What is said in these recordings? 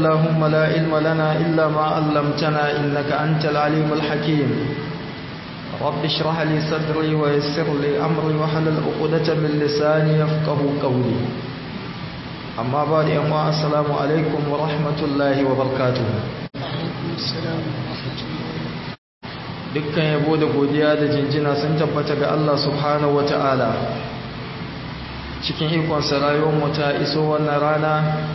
اللهم لا علم لنا إلا ما علمتنا إنك أنت العليم الحكيم رب اشرح لي صدري ويسر لي أمري وحلل عقدة من لساني يفقه قولي أما بعد أما السلام عليكم ورحمة الله وبركاته dukkan yabo da godiya da jinjina sun tabbata ga Allah subhanahu wata'ala cikin ikonsa rayuwarmu ta iso wannan rana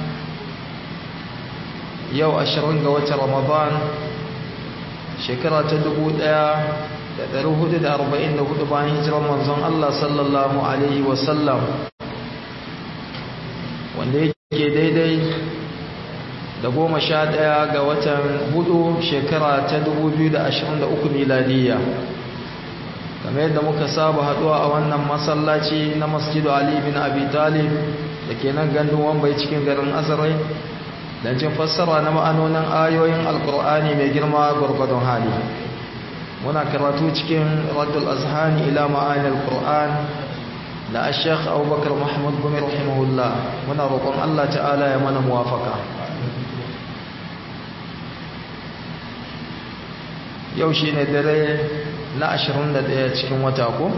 yau ashirin ga watan ramadan shekara ta dubu ɗaya da ɗari hudu da arba'in da hudu bayan hijirar manzon Allah sallallahu alaihi wasallam wanda yake daidai da goma sha ɗaya ga watan hudu shekara ta dubu biyu da ashirin da uku miladiyya kamar yadda muka saba haɗuwa a wannan masallaci na masjidu ali bin abi talib da ke nan gandun wambai cikin garin azarai don jin fassara na ma'anonin ayoyin alkur'ani mai girma gwargwadon hali muna karatu cikin raddul azhani ila ma'ani alkur'an da ashek abubakar muhammad gumi rahimahullah muna roƙon allah ta'ala ya mana muwafaka yau shi ne dare na 21 cikin wata ko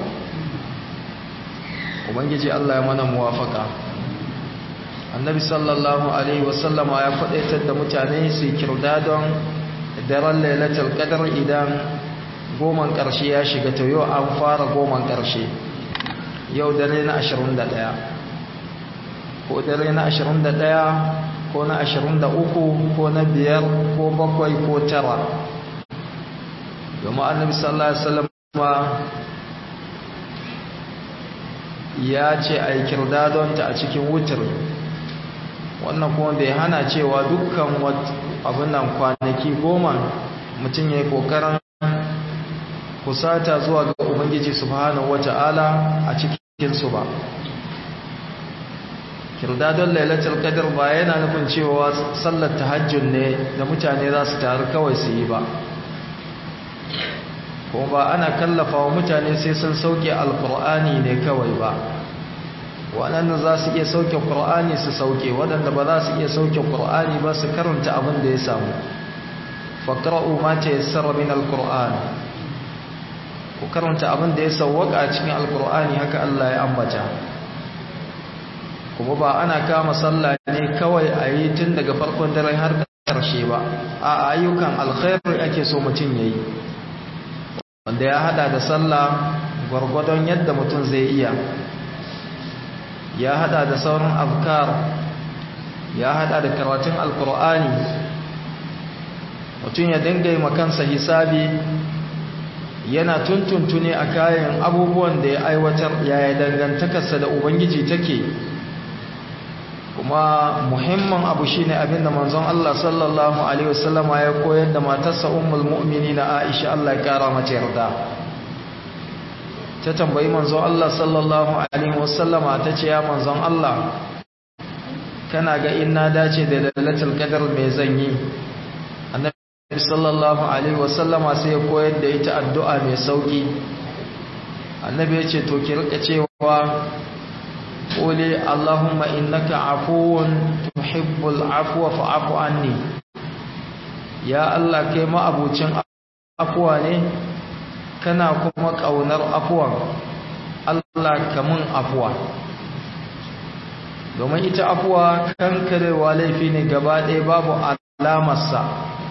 ubangiji allah ya mana muwafaka annabi sallallahu alaihi wasallama ya faɗaitar da mutane su kirda don daren lailatul qadar idan goman ƙarshe ya shiga to yau an fara goman ƙarshe yau dare na 21 ko dare na 21 ko na 23 ko na biyar ko bakwai ko tara domin annabi sallallahu alaihi wasallama ya ce a yi kirdadonta a cikin wutar wannan kuma bai hana cewa dukkan abin nan kwanaki goma mutum ya yi kokarin kusata zuwa ga ubangiji subhanahu wata'ala a cikinsu ba kirdadon lailatul qadr ba yana nufin cewa sallar tahajjud ne da mutane za su taru kawai su yi ba kuma ba ana kallafa wa mutane sai sun sauke alkur'ani ne kawai ba waɗanda za su iya sauke ƙur'ani su sauke waɗanda ba za su iya sauke ƙur'ani ba su karanta abin da ya samu faƙra'u ma ta yi sarra min alkur'an ku karanta abin da ya sauwaƙa cikin alkur'ani haka Allah ya ambata kuma ba ana kama sallah ne kawai a yi tun daga farkon dare har ƙarshe ba a ayyukan alkhairi ake so mutum ya yi wanda ya hada da sallah gwargwadon yadda mutum zai iya ya hada da sauran afkar ya hada da karatun alkur'ani mutum ya dinga yi makansa hisabi yana tuntuntune a kayan abubuwan da ya aiwatar yaya dangantakarsa da ubangiji take kuma muhimmin abu shine abinda manzon Allah sallallahu alaihi wasallama ya koyar da matarsa ummul mu'minina Aisha Allah ya kara mata yarda ta tambayi manzon Allah sallallahu alaihi wasallama tace ya manzon Allah kana ga inna dace da lailatul qadr me zan yi annabi sallallahu alaihi wasallama sai ya koyar da ita addu'a mai sauki annabi ya ce to ki rika cewa قولي اللهم إنك عفو تحب العفو فاعف عني يا الله كما أبوچن عفوا ne kana kuma kaunar afuwa Allah kamun afuwa domin ita afuwa kankarewa laifi ne gaba ɗaya babu alamarsa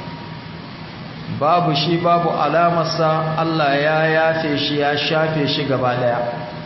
babu shi babu alamarsa Allah ya yafe shi ya shafe shi gaba ɗaya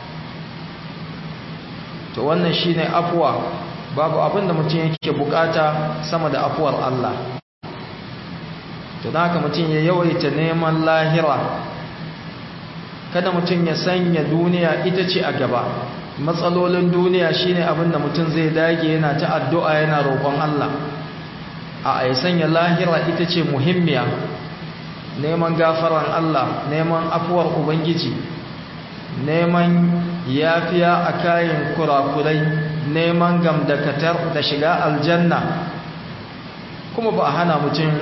to wannan shine afuwa babu abin da mutum yake bukata sama da afuwar Allah to haka mutum ya yawaita neman lahira kada mutum ya sanya duniya ita ce a gaba matsalolin duniya shine abin da mutum zai dage yana ta addu'a yana roƙon Allah a ya sanya lahira ita ce muhimmiya neman gafaran Allah neman afuwar ubangiji neman yafiya a kayan kurakurai neman gamdakatar da shiga aljanna kuma ba a hana mutum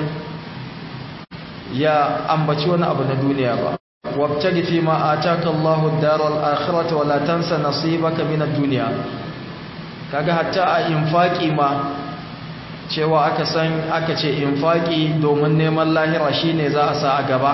ya ambaci wani abu na duniya ba wabtagi fi ma ataka Allahu ad-daral akhirata wa la tansa nasibaka min ad-dunya kaga hatta a infaki ma cewa aka san aka ce infaki domin neman lahira shine za a sa a gaba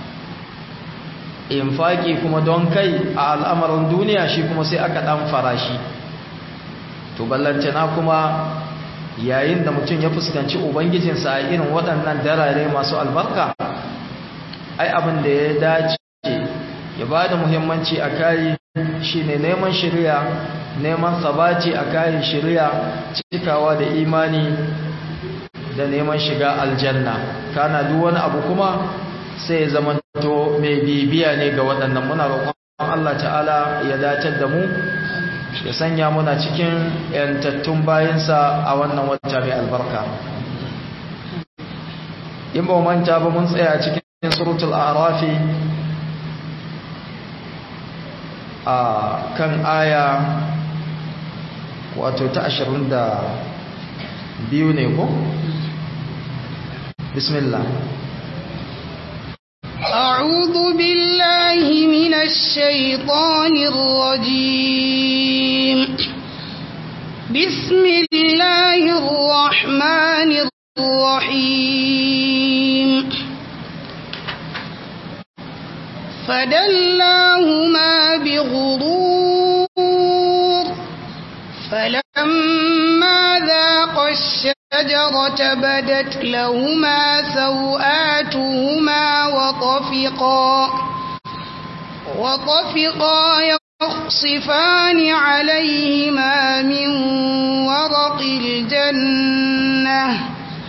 infaki kuma don kai a al'amarin duniya shi kuma sai aka dan farashi to ballantana kuma yayin da mutum ya fuskanci ubangijinsa a irin waɗannan darare masu albarka ai abin da ya dace ya ba da muhimmanci a kayi shi ne neman shirya neman sabaci a kayan shirya cikawa da imani da neman shiga aljanna kana duk wani abu kuma sai ya zamanto mai bibiya ne ga waɗannan muna roƙon Allah ta'ala ya dace da mu ya sanya muna cikin yantattun bayansa a wannan wata mai albarka in ba manta ba mun tsaya cikin suratul arafi a kan aya wato ta ashirin da biyu ne ko? bismillah أعوذ بالله من الشيطان الرجيم بسم الله الرحمن الرحيم فدلاهما بغرور فلما ذاقا الشجرة بدت لهما سوآتهما وطفقا وطفقا يخصفان عليهما من ورق الجنة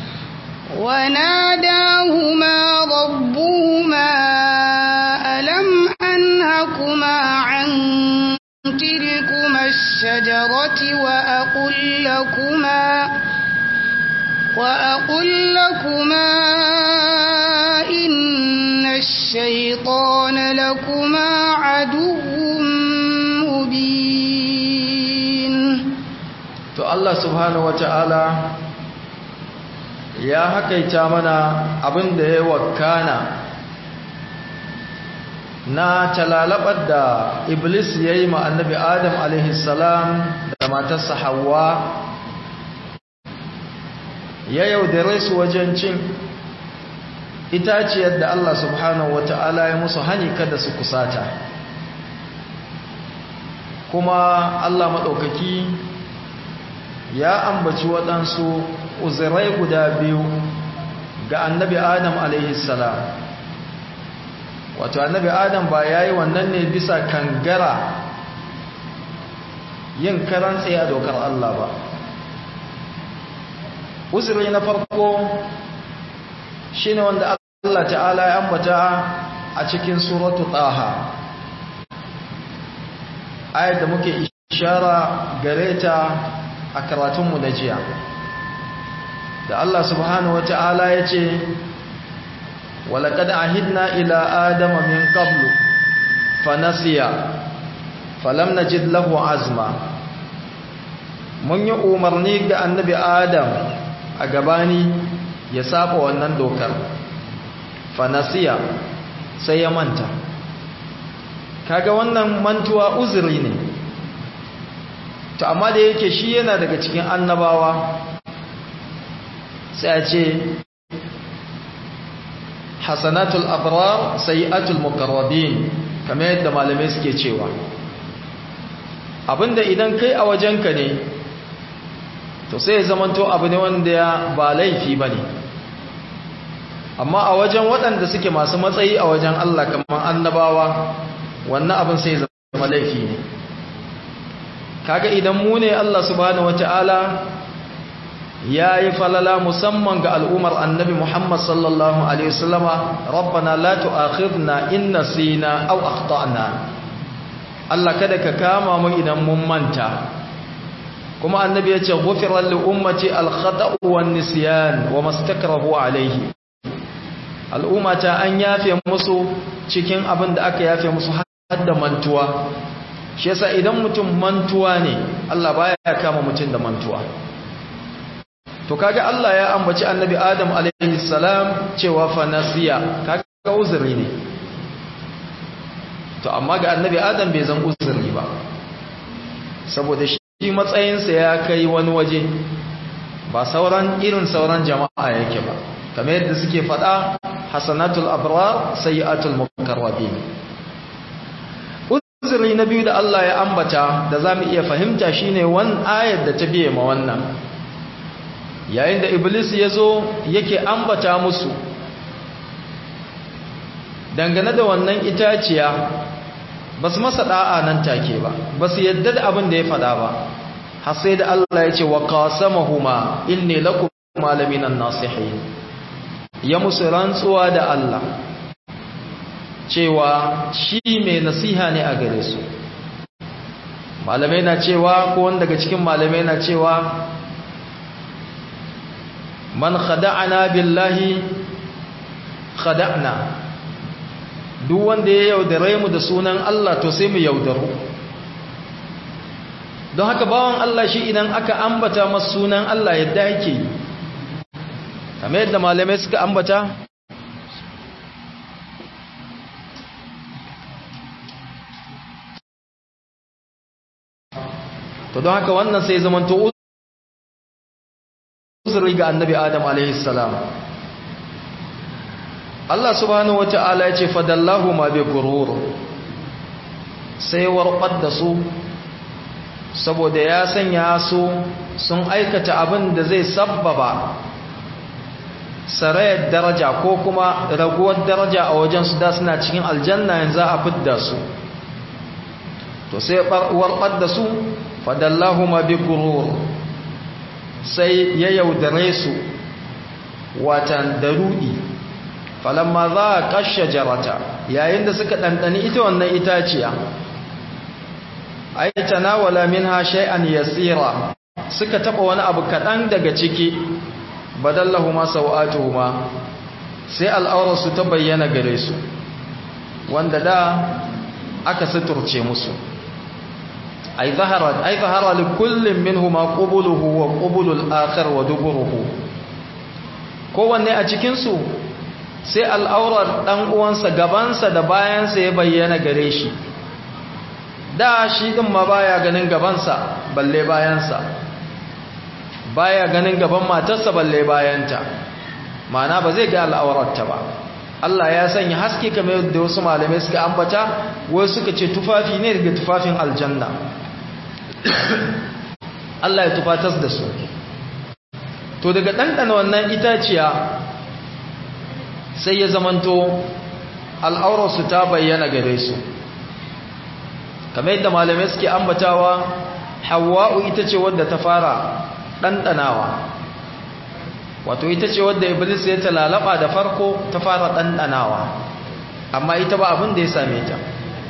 وناداهما ربهما ألم أنهكما عن تلكما الشجرة وأقل لكما وأقل لكما إن الشيطان لكما عدو مبين to Allah subhanahu wata'ala ya hakaita mana abin da ya wakana na talalabar da iblis ya yi ma annabi adam alaihissalam da matarsa hawa ya yaudare su wajen cin itaciyar da Allah subhanahu wata'ala ya musu hani kada su kusata kuma Allah maɗaukaki ya ambaci waɗansu uzirai guda biyu ga annabi adam alaihissalam wato annabi adam ba ya yi wannan ne bisa kangara yin karan tsaye a dokar Allah ba uzuri na farko shi ne wanda Allah ta'ala ya ambata a cikin suratu taha ayar da muke ishara gare ta a karatunmu na jiya da Allah subhanahu wa ta'ala ya ce walaƙad ahidna ila adama min qablu fanasiya falam najid lahu azma mun yi umarni ga annabi adam a gabani ya saba wannan dokar fanasiya sai ya manta kaga wannan mantuwa uzuri ne to amma da yake shi yana daga cikin annabawa sai a ce hasanatul abrar sayi'atul muqarrabin kamar yadda malamai suke cewa abinda idan kai a wajenka ne to sai ya zamanto abu ne wanda ya ba laifi bane amma a wajen waɗanda suke masu matsayi a wajen Allah kamar annabawa wannan abin sai zama laifi ne kaga idan mu ne Allah subhanahu wataala ya yi falala musamman ga al'ummar annabi Muhammad sallallahu Alaihi wasallama rabbana la tu'akhidna in nasina aw akhtana Allah kada ka kama mu idan mun manta kuma annabi ya ce ghufira li ummati al-khata'u wan nisyan wa mastakrahu alayhi al'ummata an yafe musu cikin abin da aka yafe musu har da mantuwa shi yasa idan mutum mantuwa ne Allah baya kama mutum da mantuwa to kaga Allah ya ambaci annabi Adam alaihi salam cewa fa nasiya kaga uzuri ne to amma ga annabi Adam bai zan uzuri ba saboda shi matsayinsa ya kai wani waje ba sauran irin sauran jama'a yake ba kamar yadda suke faɗa hasanatul abrar sayyi'atul mukarrabin uzuri na biyu da Allah ya ambata da zamu iya fahimta shine wan ayar da ta biye ma wannan yayin da iblis yazo yake ambata musu dangane da wannan itaciya basu masa da'a nan take ba basu yadda da abin da ya faɗa ba har sai da Allah ya ce wa qasamahuma inni lakum malaminan nasihin ya musu rantsuwa da Allah cewa shi mai nasiha ne a gare su malamai na cewa ko wanda daga cikin malamai na cewa man khada'ana billahi khada'na duk wanda ya yaudare mu da sunan Allah to sai mu yaudaru don haka bawan Allah shi idan aka ambata masa sunan Allah yadda yake yi kamar yadda malamai suka ambata to don haka wannan sai zamanto uzuri ga annabi adam alaihi salam Allah subhanahu wata'ala ya ce fadallahu ma bi gurur sai warqad da su saboda ya sanya su sun aikata abin da zai sabbaba sarayar daraja ko kuma raguwar daraja a wajen su da suna cikin aljanna yanzu a fidda su to sai warqad da su fadallahu ma bi gurur sai ya yaudare su watan darudi falamma za a kashe jarata yayin da suka ɗanɗani ita wannan itaciya ai tanawala minha shay'an yasira suka taba wani abu kaɗan daga ciki badallahuma sawatuhuma sai al'aurarsu ta bayyana gare su wanda da aka suturce musu ai zahara ai zahara li kullin minhuma qubuluhu wa qubulul akhar wa duburuhu kowanne a cikin su sai al'aurar dan uwansa gabansa da bayansa ya bayyana gare shi da shi din ma baya ganin gabansa balle bayansa baya ganin gaban matarsa balle bayanta ma'ana ba zai ga al'aurarta ba Allah ya sanya haske kamar yadda wasu malamai suka ambata wai suka ce tufafi ne daga tufafin aljanna Allah ya tufatas da su to daga ɗanɗana wannan itaciya sai ya zamanto al'aurarsu ta bayyana gare su kamar yadda malamai suke ambatawa hawa'u ita ce wadda ta fara ɗanɗanawa wato ita ce wadda iblis ya talalaba da farko ta fara ɗanɗanawa amma ita ba abin da ya same ta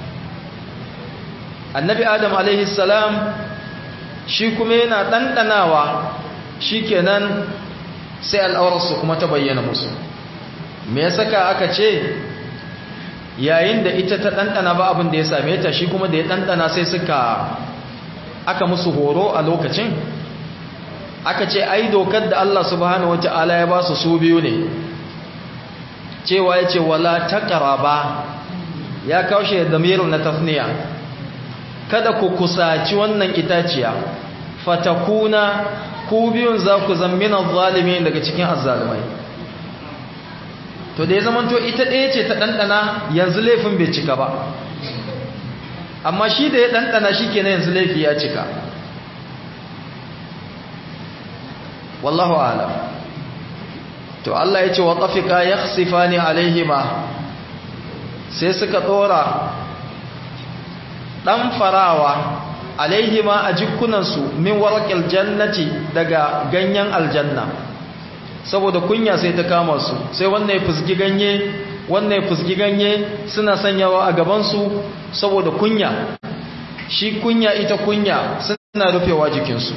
annabi adam salam shi kuma yana ɗanɗanawa shi kenan sai al'aurarsu kuma ta bayyana musu me ya saka aka ce yayin da ita ta ɗanɗana ba abin da ya same ta shi kuma da ya ɗanɗana sai suka aka musu horo a lokacin aka ce ai dokar da Allah subhanahu wata'ala ya ba su su biyu ne cewa ya ce wala taqraba ya kaushe da miru na tafniya kada ku kusaci wannan itaciya fatakuna ku biyun za ku zammina zalimin daga cikin azzalumai to da ya zamanto ita ɗaya ce ta ɗanɗana yanzu laifin bai cika ba amma shi da ya ɗanɗana shi kenan yanzu laifi ya cika wallahu alam to Allah ya ce wa ƙafika ya sifani alaihima sai suka ɗora ɗan farawa alaihima a jikunansu min warƙil jannati daga ganyen aljanna saboda kunya sai ta kama su sai wannan ya fusgi ganye wannan ya fusgi ganye suna sanyawa a gabansu saboda kunya shi kunya ita kunya suna rufewa jikinsu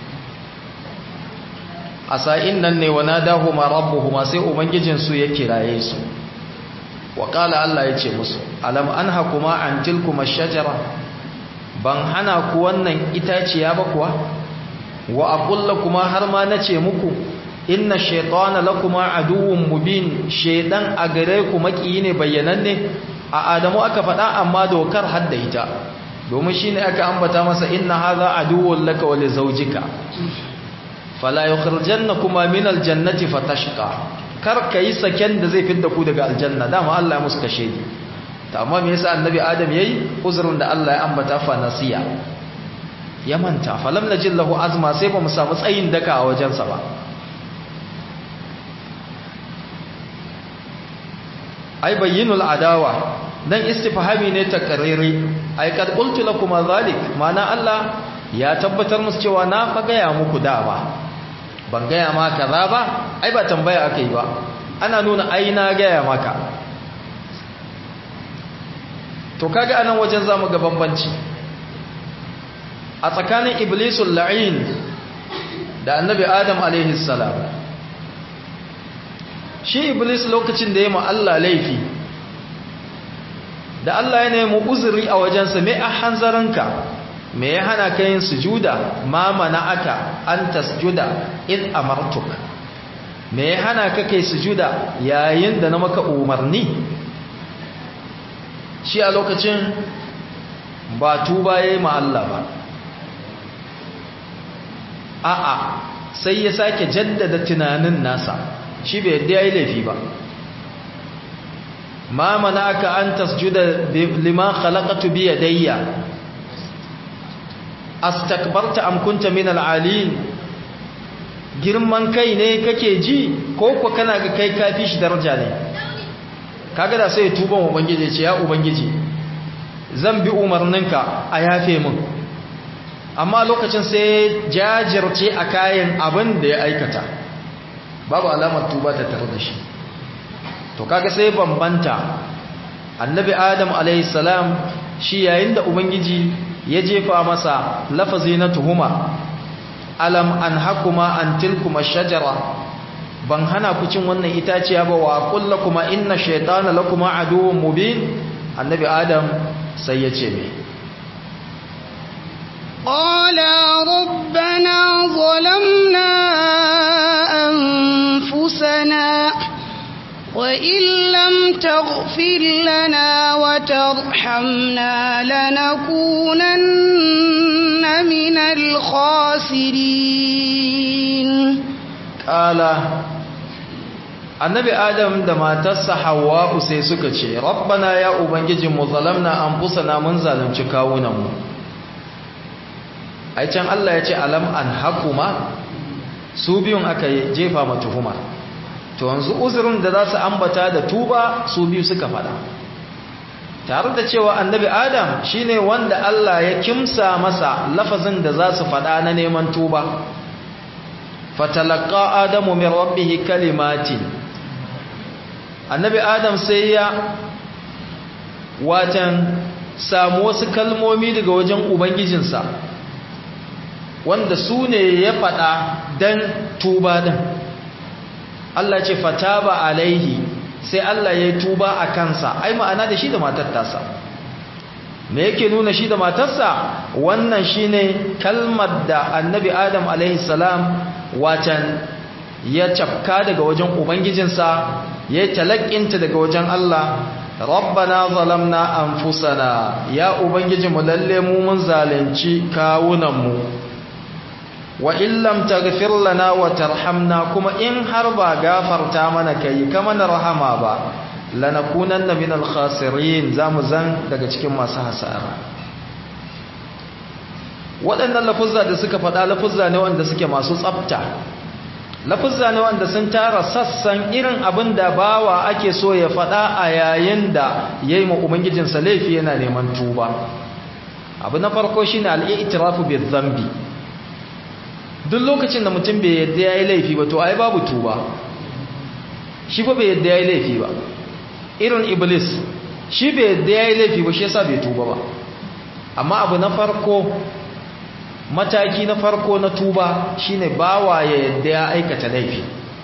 a sa'in nan ne wana dahuma rabbuhuma sai ubangijinsu ya kiraye su wa ƙala Allah ya ce musu alam an hakuma an tilkuma shajara ban hana ku wannan itaciya ba kuwa wa aqulla kuma har ma nace muku inna shaytana lakuma aduwwun mubin shaydan a gare ku makiyi ne bayyananne a adamu aka faɗa amma dokar hadda ita domin shine aka ambata masa inna hadha aduwwun laka wa li zawjika fala yukhrijannakuma min aljannati fatashqa kar kai saken da zai fidda ku daga aljanna dama Allah ya musu kashe ni to amma me yasa annabi adam yayi uzurin da Allah ya ambata fa nasiya ya manta falam najil lahu azma sai ba mu samu tsayin daka a wajensa ba ai bayyinul adawa dan istifhami ne takarriri ai kad qultu lakum zalik mana Allah ya tabbatar musu cewa na fa gaya muku da ba ban gaya ma kaza ba ai ba tambaya akai ba ana nuna ai na gaya maka to kaga anan wajen zamu ga bambanci a tsakanin iblisul la'in da annabi adam alaihi salam shi iblis lokacin da ya ma Allah laifi da Allah ya nemi uzuri a wajensa me a hanzarinka me ya hana ka yin sujuda ma aka an tasjuda in amartuk me ya hana ka kai sujuda yayin da na maka umarni shi a lokacin ba tuba yayi ma Allah ba a'a sai ya sake jaddada tunanin nasa shi bai yadda yayi laifi ba ma manaka an tasjuda lima khalaqatu bi yadayya astakbarta am kunta min al'alin girman kai ne kake ji ko ko kana ga kai kafi shi daraja ne kaga da sai tuban ubangiji ce ya ubangiji zan bi umarninka a yafe min amma lokacin sai jajirce a kayan abin da ya aikata babu alamar tuba ta tare da shi to kaga sai bambanta annabi adam alaihissalam shi yayin da ubangiji ya jefa masa lafazi na tuhuma alam an hakuma an tilkuma shajara ban hana ku cin wannan itaciya ba wa kullakuma inna shaytana lakuma aduwwun mubin annabi adam sai ya ce me قال ربنا ظلمنا أنفسنا وإن لم تغفر لنا وترحمنا لنكونن من الخاسرين قال annabi adam da matarsa hawwa'u sai suka ce rabbana ya ubangiji mu zalamna anfusana mun zalunci kawunanmu ai can Allah ya ce alam an hakuma su biyun aka jefa ma tuhuma to yanzu uzurin da za su ambata da tuba su biyu suka fada tare da cewa annabi adam shine wanda Allah ya kimsa masa lafazin da za su fada na neman tuba fatalaqa adamu min rabbih kalimatin annabi adam sai ya watan samu wasu kalmomi daga wajen ubangijinsa wanda su ne ya faɗa don tuba ɗin Allah ce fataba alaihi sai Allah ya yi tuba a kansa ai ma'ana da shi da matar tasa me yake nuna shi da matarsa wannan shine kalmar da annabi adam alaihi salam watan ya cafka daga wajen ubangijinsa ya yi talakinta daga wajen Allah rabbana zalamna anfusana ya ubangijinmu lalle mu mun zalunci kawunanmu wa illam taghfir lana wa tarhamna kuma in har ba gafarta mana kai kama na rahama ba lanakunanna minal khasirin zamu zan daga cikin masu hasara waɗannan lafuzza da suka faɗa lafuzza ne wanda suke masu tsafta lafuzza ne wanda sun tara sassan irin abin da bawa ake so ya faɗa a yayin da yayi ma ubangijinsa laifi yana neman tuba abu na farko shine al-i'tirafu bi-dhanbi duk lokacin da mutum bai yadda ya yi laifi ba to ai babu tuba shi ba bai yadda ya yi laifi ba irin iblis shi bai yadda ya yi laifi ba shi yasa bai tuba ba amma abu na farko mataki na farko na tuba shine bawa ya yadda ya aikata laifi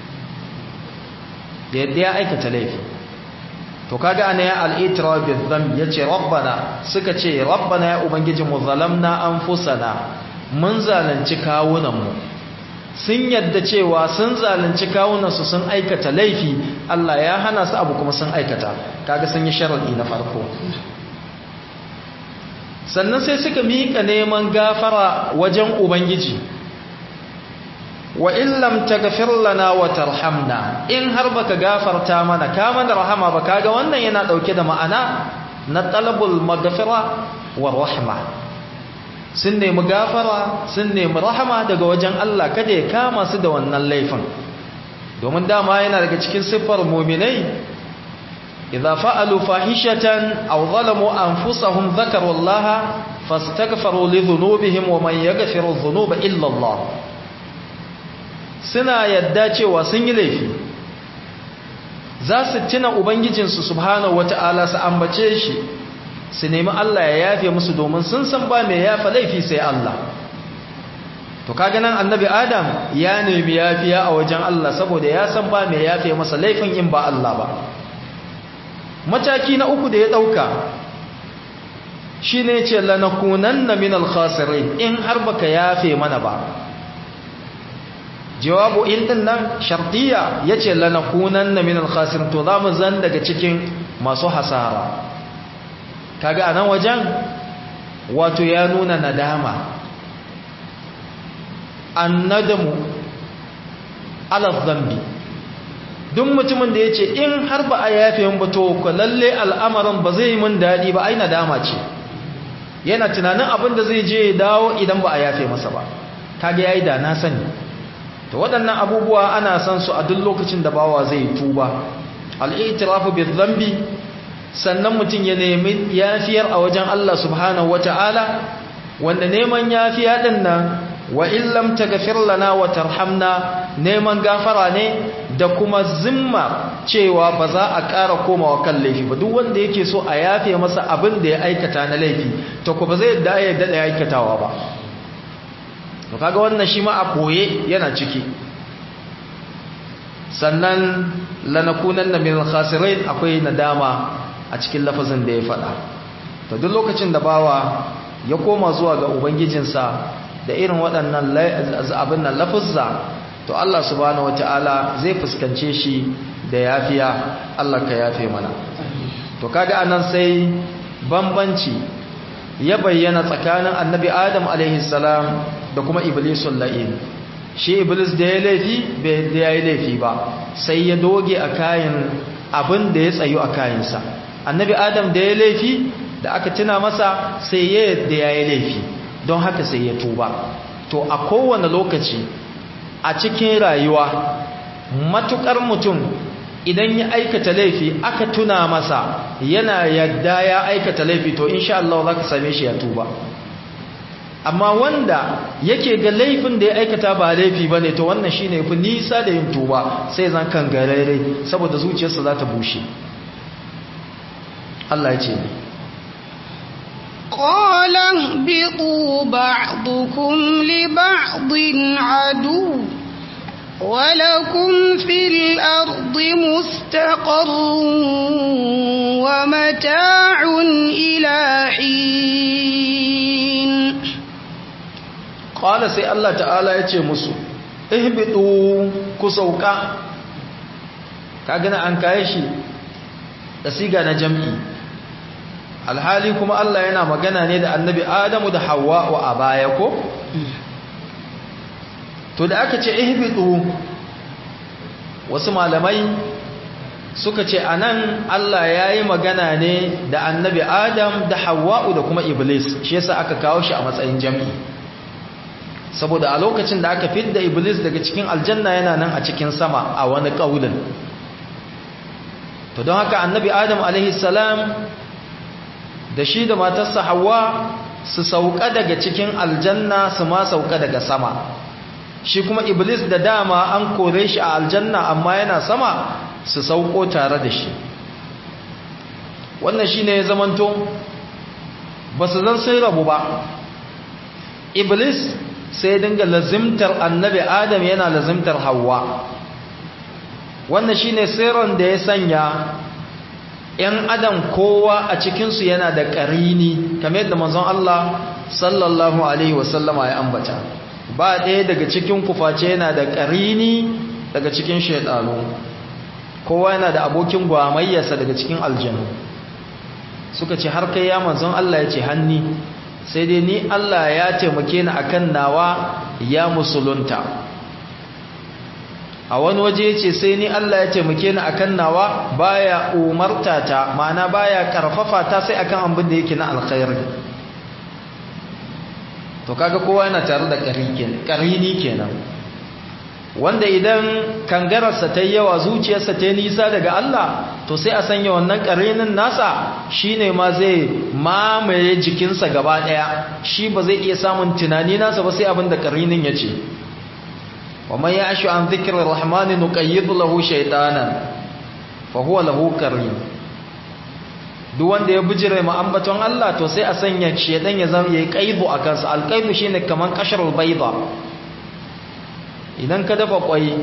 yadda ya aikata laifi to kaga ana ya al'itira bi dhanb yace rabbana suka ce rabbana ya ubangiji mu zalamna anfusana mun zalunci kawunanmu sun yadda cewa sun zalunci kawunansu sun aikata laifi Allah ya hana su abu kuma sun aikata kaga sun yi sharadi na farko sannan sai suka miƙa neman gafara wajen ubangiji wa illam taghfir lana wa tarhamna in har baka gafarta mana ka mana rahama ba kaga wannan yana dauke da ma'ana na talabul maghfira wa rahma sun nemi gafara sun nemi rahama daga wajen Allah kada ya kama su da wannan laifin domin dama yana daga cikin siffar mu'minai idza fa'alu fahishatan aw zalamu anfusahum dhakaru Allah fastaghfiru li dhunubihim wa man yaghfiru dhunuba illa Allah suna yadda cewa sun yi laifi za su tuna ubangijinsu subhanahu wata'ala su ambace shi su nemi Allah ya yafe musu domin sun san ba mai yafa laifi sai Allah to kaga nan annabi adam ya nemi yafiya a wajen Allah saboda ya san ba mai yafe masa laifin in ba Allah ba mataki na uku da ya dauka shine ce lanakunanna minal khasirin in har baka yafe mana ba jawabu in din nan shartiya yace lanakunanna minal khasirin to zamu zan daga cikin masu hasara kaga anan wajen wato ya nuna nadama annadamu ala dhanbi duk mutumin da yace in har ba a yafe mun ba to ko lalle al'amarin ba zai mun dadi ba ai nadama ce yana tunanin abin da zai je ya dawo idan ba a yafe masa ba kaga yayi da na sani to waɗannan abubuwa ana san su a duk lokacin da bawa zai tuba al-i'tirafu bi-dhanbi sannan mutum ya nemi yafiyar a wajen Allah subhanahu wata'ala wanda neman yafiya din nan wa illam taghfir lana wa tarhamna neman gafara ne da kuma zimma cewa ba za a ƙara komawa kan laifi ba duk wanda yake so a yafe masa abin da ya aikata na laifi to ko ba zai da ya da aikatawa ba to kaga wannan shi ma a koye yana ciki sannan lanakunanna min al-khasirin akwai nadama a cikin lafazin da ya faɗa to duk lokacin da bawa ya koma zuwa ga ubangijinsa da irin waɗannan abin nan lafazza to Allah subhanahu wataala zai fuskance shi da yafiya Allah ka yafe mana to kaga anan sai bambanci ya bayyana tsakanin annabi Adam alaihi salam da kuma iblisul la'in shi iblis da ya laifi bai da yayi laifi ba sai ya doge a kayan abin da ya tsayu a kayansa annabi adam da ya laifi da aka tuna masa sai ya yadda ya yi laifi don haka sai ya tuba to a kowane lokaci a cikin rayuwa matukar mutum idan ya aikata laifi aka tuna masa yana yadda ya aikata laifi to insha Allah za ka same shi ya tuba amma wanda yake ga laifin da ya aikata ba laifi ba ne to wannan shi ne fi nisa da yin tuba sai zan kan garere saboda zuciyarsa za ta bushe Allah ya ce ne قال اهبطوا بعضكم لبعض عدو ولكم في الأرض مستقر ومتاع إلى حين قال سي الله تعالى يتي مسو اهبطوا كسوكا كاغنا an kaye shi da siga na jam'i alhali kuma Allah yana magana ne da annabi Adamu da Hawwa a baya ko to da aka ce ihbitu wasu malamai suka ce anan Allah yayi magana ne da annabi Adam da Hawwa da kuma Iblis shi yasa aka kawo shi a matsayin jam'i saboda a lokacin da aka fidda Iblis daga cikin aljanna yana nan a cikin sama a wani kaulin to don haka annabi Adam alaihi salam da shi da matarsa Hawwa su sauka daga cikin aljanna su ma sauka daga sama shi kuma iblis da dama an kore shi a aljanna amma yana sama su sauko tare da shi wannan shi ne ya zamanto ba su zan sai rabu ba iblis sai dinga lazimtar annabi adam yana lazimtar hawa wannan shi ne sirrin da ya sanya ‘yan adam kowa a cikinsu yana da ƙarini kamar yadda manzon Allah sallallahu Alaihi wasallama ya ambata ba ɗaya daga cikin kuface yana da ƙarini daga cikin shaidanu kowa yana da abokin gwamayyarsa daga cikin aljanu suka ce har kai ya manzon Allah ya ce hanni sai dai ni Allah ya taimake ni akan nawa ya musulunta a wani waje yace sai ni Allah ya taimake ni akan nawa baya umarta ta ma'ana baya karfafa ta sai akan abin da yake na alkhairi to kaga kowa yana tare da karini kenan wanda idan kangararsa ta yi yawa zuciyarsa ta yi nisa daga Allah to sai a sanya wannan karinin nasa shine ma zai mamaye jikinsa gaba daya shi ba zai iya samun tunani nasa ba sai abin da karinin ya ce wa man ya'shu an dhikri rahmani nuqayyid lahu shaytanan fa huwa lahu qarin duk wanda ya bijire ma ambaton Allah to sai a sanya shedan ya zama yayi qaidu akan sa alqaidu shine kaman qashrul bayda idan ka dafa kwai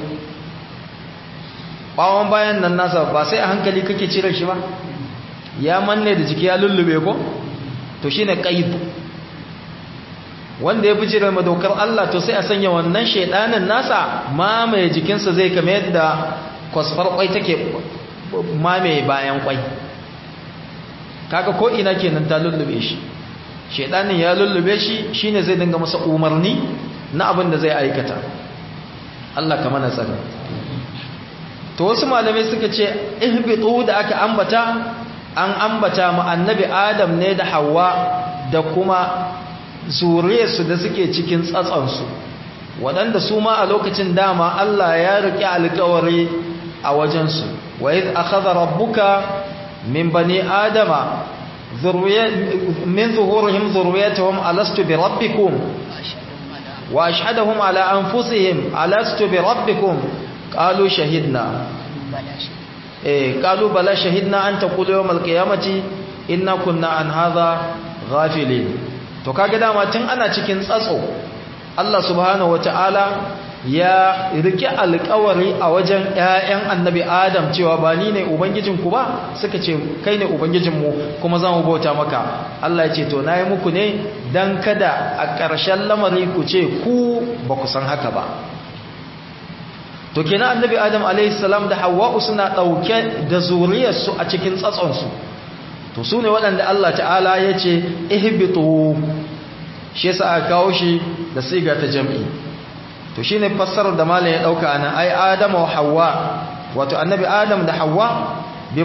bawon bayan nan nasa ba sai a hankali kake cire shi ba ya manne da jiki ya lullube ko to shine qaidu wanda ya bijire ma dokar Allah to sai a sanya wannan shedanin nasa mamaye jikinsa zai kame yadda kwasfar kwai take mamaye bayan kwai kaga ko ina kenan ta lullube shi shedanin ya lullube shi shine zai dinga masa umarni na abin da zai aikata Allah ka mana tsare to wasu malamai suka ce ihbitu da aka ambata an ambata mu annabi Adam ne da Hawwa da kuma zuriyarsu da suke cikin tsatsansu waɗanda su ma a lokacin dama Allah ya riƙe alƙawari a wajensu wa idh akhadha rabbuka min bani adama min zuhurihim dhurriyyatahum alastu bi rabbikum wa ashhadahum ala anfusihim alastu bi rabbikum qalu shahidna eh qalu bala shahidna an taqulu yawm alqiyamati inna kunna an hadha ghafilin to kaga dama tun ana cikin tsatso Allah subhanahu wataala ya rike alƙawari a wajen ƴaƴan annabi Adam cewa ba ni ne ubangijinku ba suka ce kai ne ubangijinmu kuma za mu bauta maka Allah ya ce to nayi muku ne dan kada a ƙarshen lamari ku ce ku ba ku san haka ba to kenan annabi Adam alaihi salam da Hawwa suna dauke da zuriyarsu a cikin tsatsonsu to su ne waɗanda Allah ta'ala ya ce ihbitu shi yasa aka kawo shi da siga ta jam'i to shi ne fassarar da malam ya ɗauka nan ai adama wa hawa wato annabi adam da hawa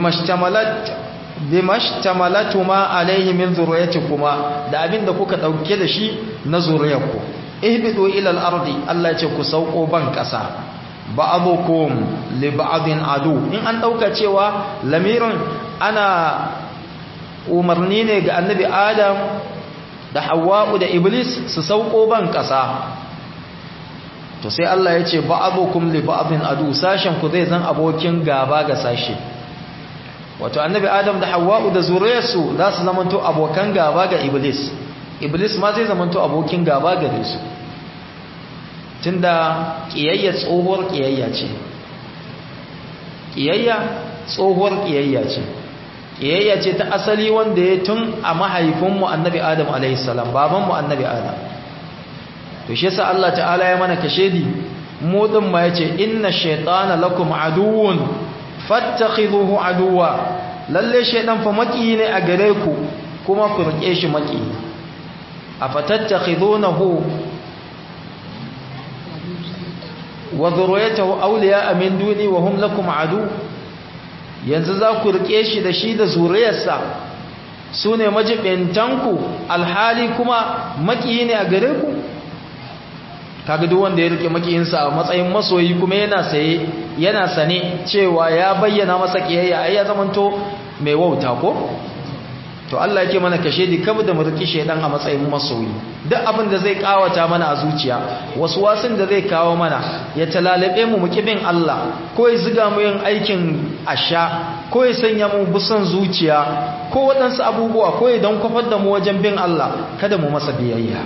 bimashtamalatu ma alaihi min kuma da abin da kuka ɗauke da shi na zuriyarku ihbitu ila al-ardi Allah ya ce ku sauko ban ƙasa ba'adukum li ba'din adu in an ɗauka cewa lamirin ana umarni ne ga annabi adam da hawa'u da iblis su sauko ban ƙasa to sai Allah ya ce ba'adukum li ba'din adu sashen ku zai zan abokin gaba ga sashe wato annabi adam da hawa'u da zuriyarsu za su zamanto abokan gaba ga iblis iblis ma zai zamanto abokin gaba gare su tunda kiyayya tsohuwar kiyayya ce kiyayya tsohuwar kiyayya ce kiyayya ce ta asali wanda ya tun a mahaifinmu annabi adam alaihissalam babanmu annabi adam to shi yasa Allah ta'ala ya mana kashedi mu din ma yace inna shaytana lakum aduwwun fattakhidhuhu aduwwa lalle shaytan fa maki ne a gare ku kuma ku rike shi maki afatattakhidunahu wa dhurriyyatahu awliya'a min duni wa hum lakum adu yanzu za ku rike shi da shi da zuriyarsa su ne majibintanku alhali kuma makiyi ne a gare ku kaga duk wanda ya rike makiyinsa a matsayin masoyi kuma yana saye yana sane cewa ya bayyana masa kiyayya ai ya zamanto mai wauta ko to Allah yake mana kashe di kabu da mu riki shedan a matsayin masoyi duk abin da zai kawata mana a zuciya wasu wasin da zai kawo mana ya talalabe mu muki bin Allah ko ya ziga mu yin aikin asha ko ya sanya mu busan zuciya ko waɗansu abubuwa ko ya dan kwafar da mu wajen bin Allah kada mu masa biyayya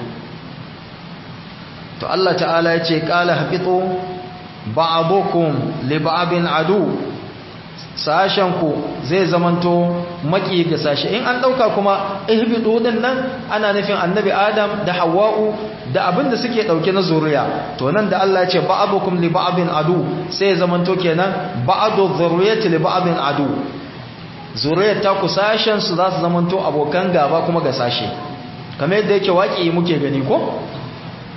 to Allah ta'ala ya ce qala habitu ba'dukum li ba'din adu sashenku zai zamanto maki ga sashe in an dauka kuma ihbidu din nan ana nufin annabi adam da hawa'u da abin da suke dauke na zuriya to nan da Allah ya ce ba'dukum li ba'din adu sai zamanto kenan ba'du dhurriyyati li ba'din adu zuriyar ta ku sashen su za su zamanto abokan gaba kuma ga sashe kamar yadda yake waki muke gani ko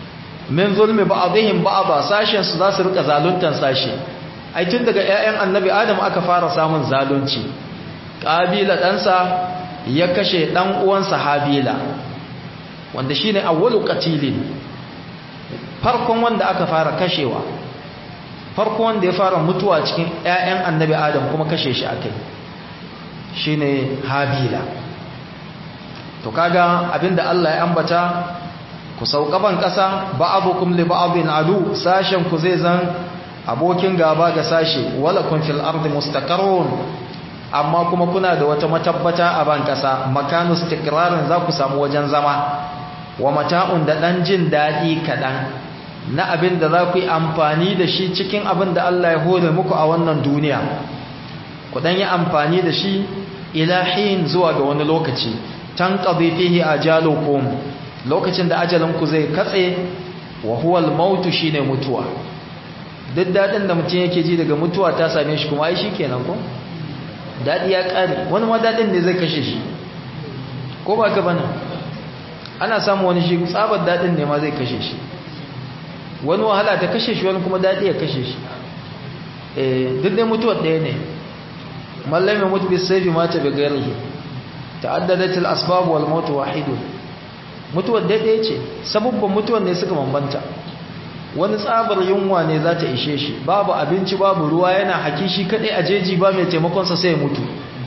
min zulmi ba'dihim ba'da sashen su za su rika zaluntan sashe ai tun daga ƴaƴan annabi adam aka fara samun zalunci qabila ɗansa ya kashe ɗan uwansa habila wanda shine awwalu qatilin farkon wanda aka fara kashewa farkon wanda ya fara mutuwa cikin ƴaƴan annabi adam kuma kashe shi akai shine habila to kaga abinda Allah ya ambata ku saukaban ƙasa ba'abukum li ba'din adu sashen ku zai zan abokin gaba ga sashe wala kun fil ardi mustaqarrun amma kuma kuna da wata matabbata a ban ƙasa makanu istiqrarin za ku samu wajen zama wa mata'un da dan jin dadi kadan na abin da za ku yi amfani da shi cikin abin da Allah ya hore muku a wannan duniya ku dan yi amfani da shi ilahin zuwa ga wani lokaci tanqadi fihi ajalukum lokacin da ajalinku zai katse wa huwa al-maut shine mutuwa duk dadin da mutum yake ji daga mutuwa ta same shi kuma ai shikenan ko dadi ya kare wani ma dadin ne zai kashe shi ko ba ka bane ana samu wani shi tsabar dadin ne ma zai kashe shi wani wahala ta kashe shi wani kuma dadi ya kashe shi eh duk dai mutuwar ɗaya ne mallami mutu bi sayfi mata bi ghairihi ta'addadat al-asbab wal maut wahidun mutuwar daidai ce sabubban mutuwar ne suka bambanta wani tsabar yunwa ne za ta ishe shi babu abinci babu ruwa yana haki shi kadai a jeji ba mai taimakonsa sai ya mutu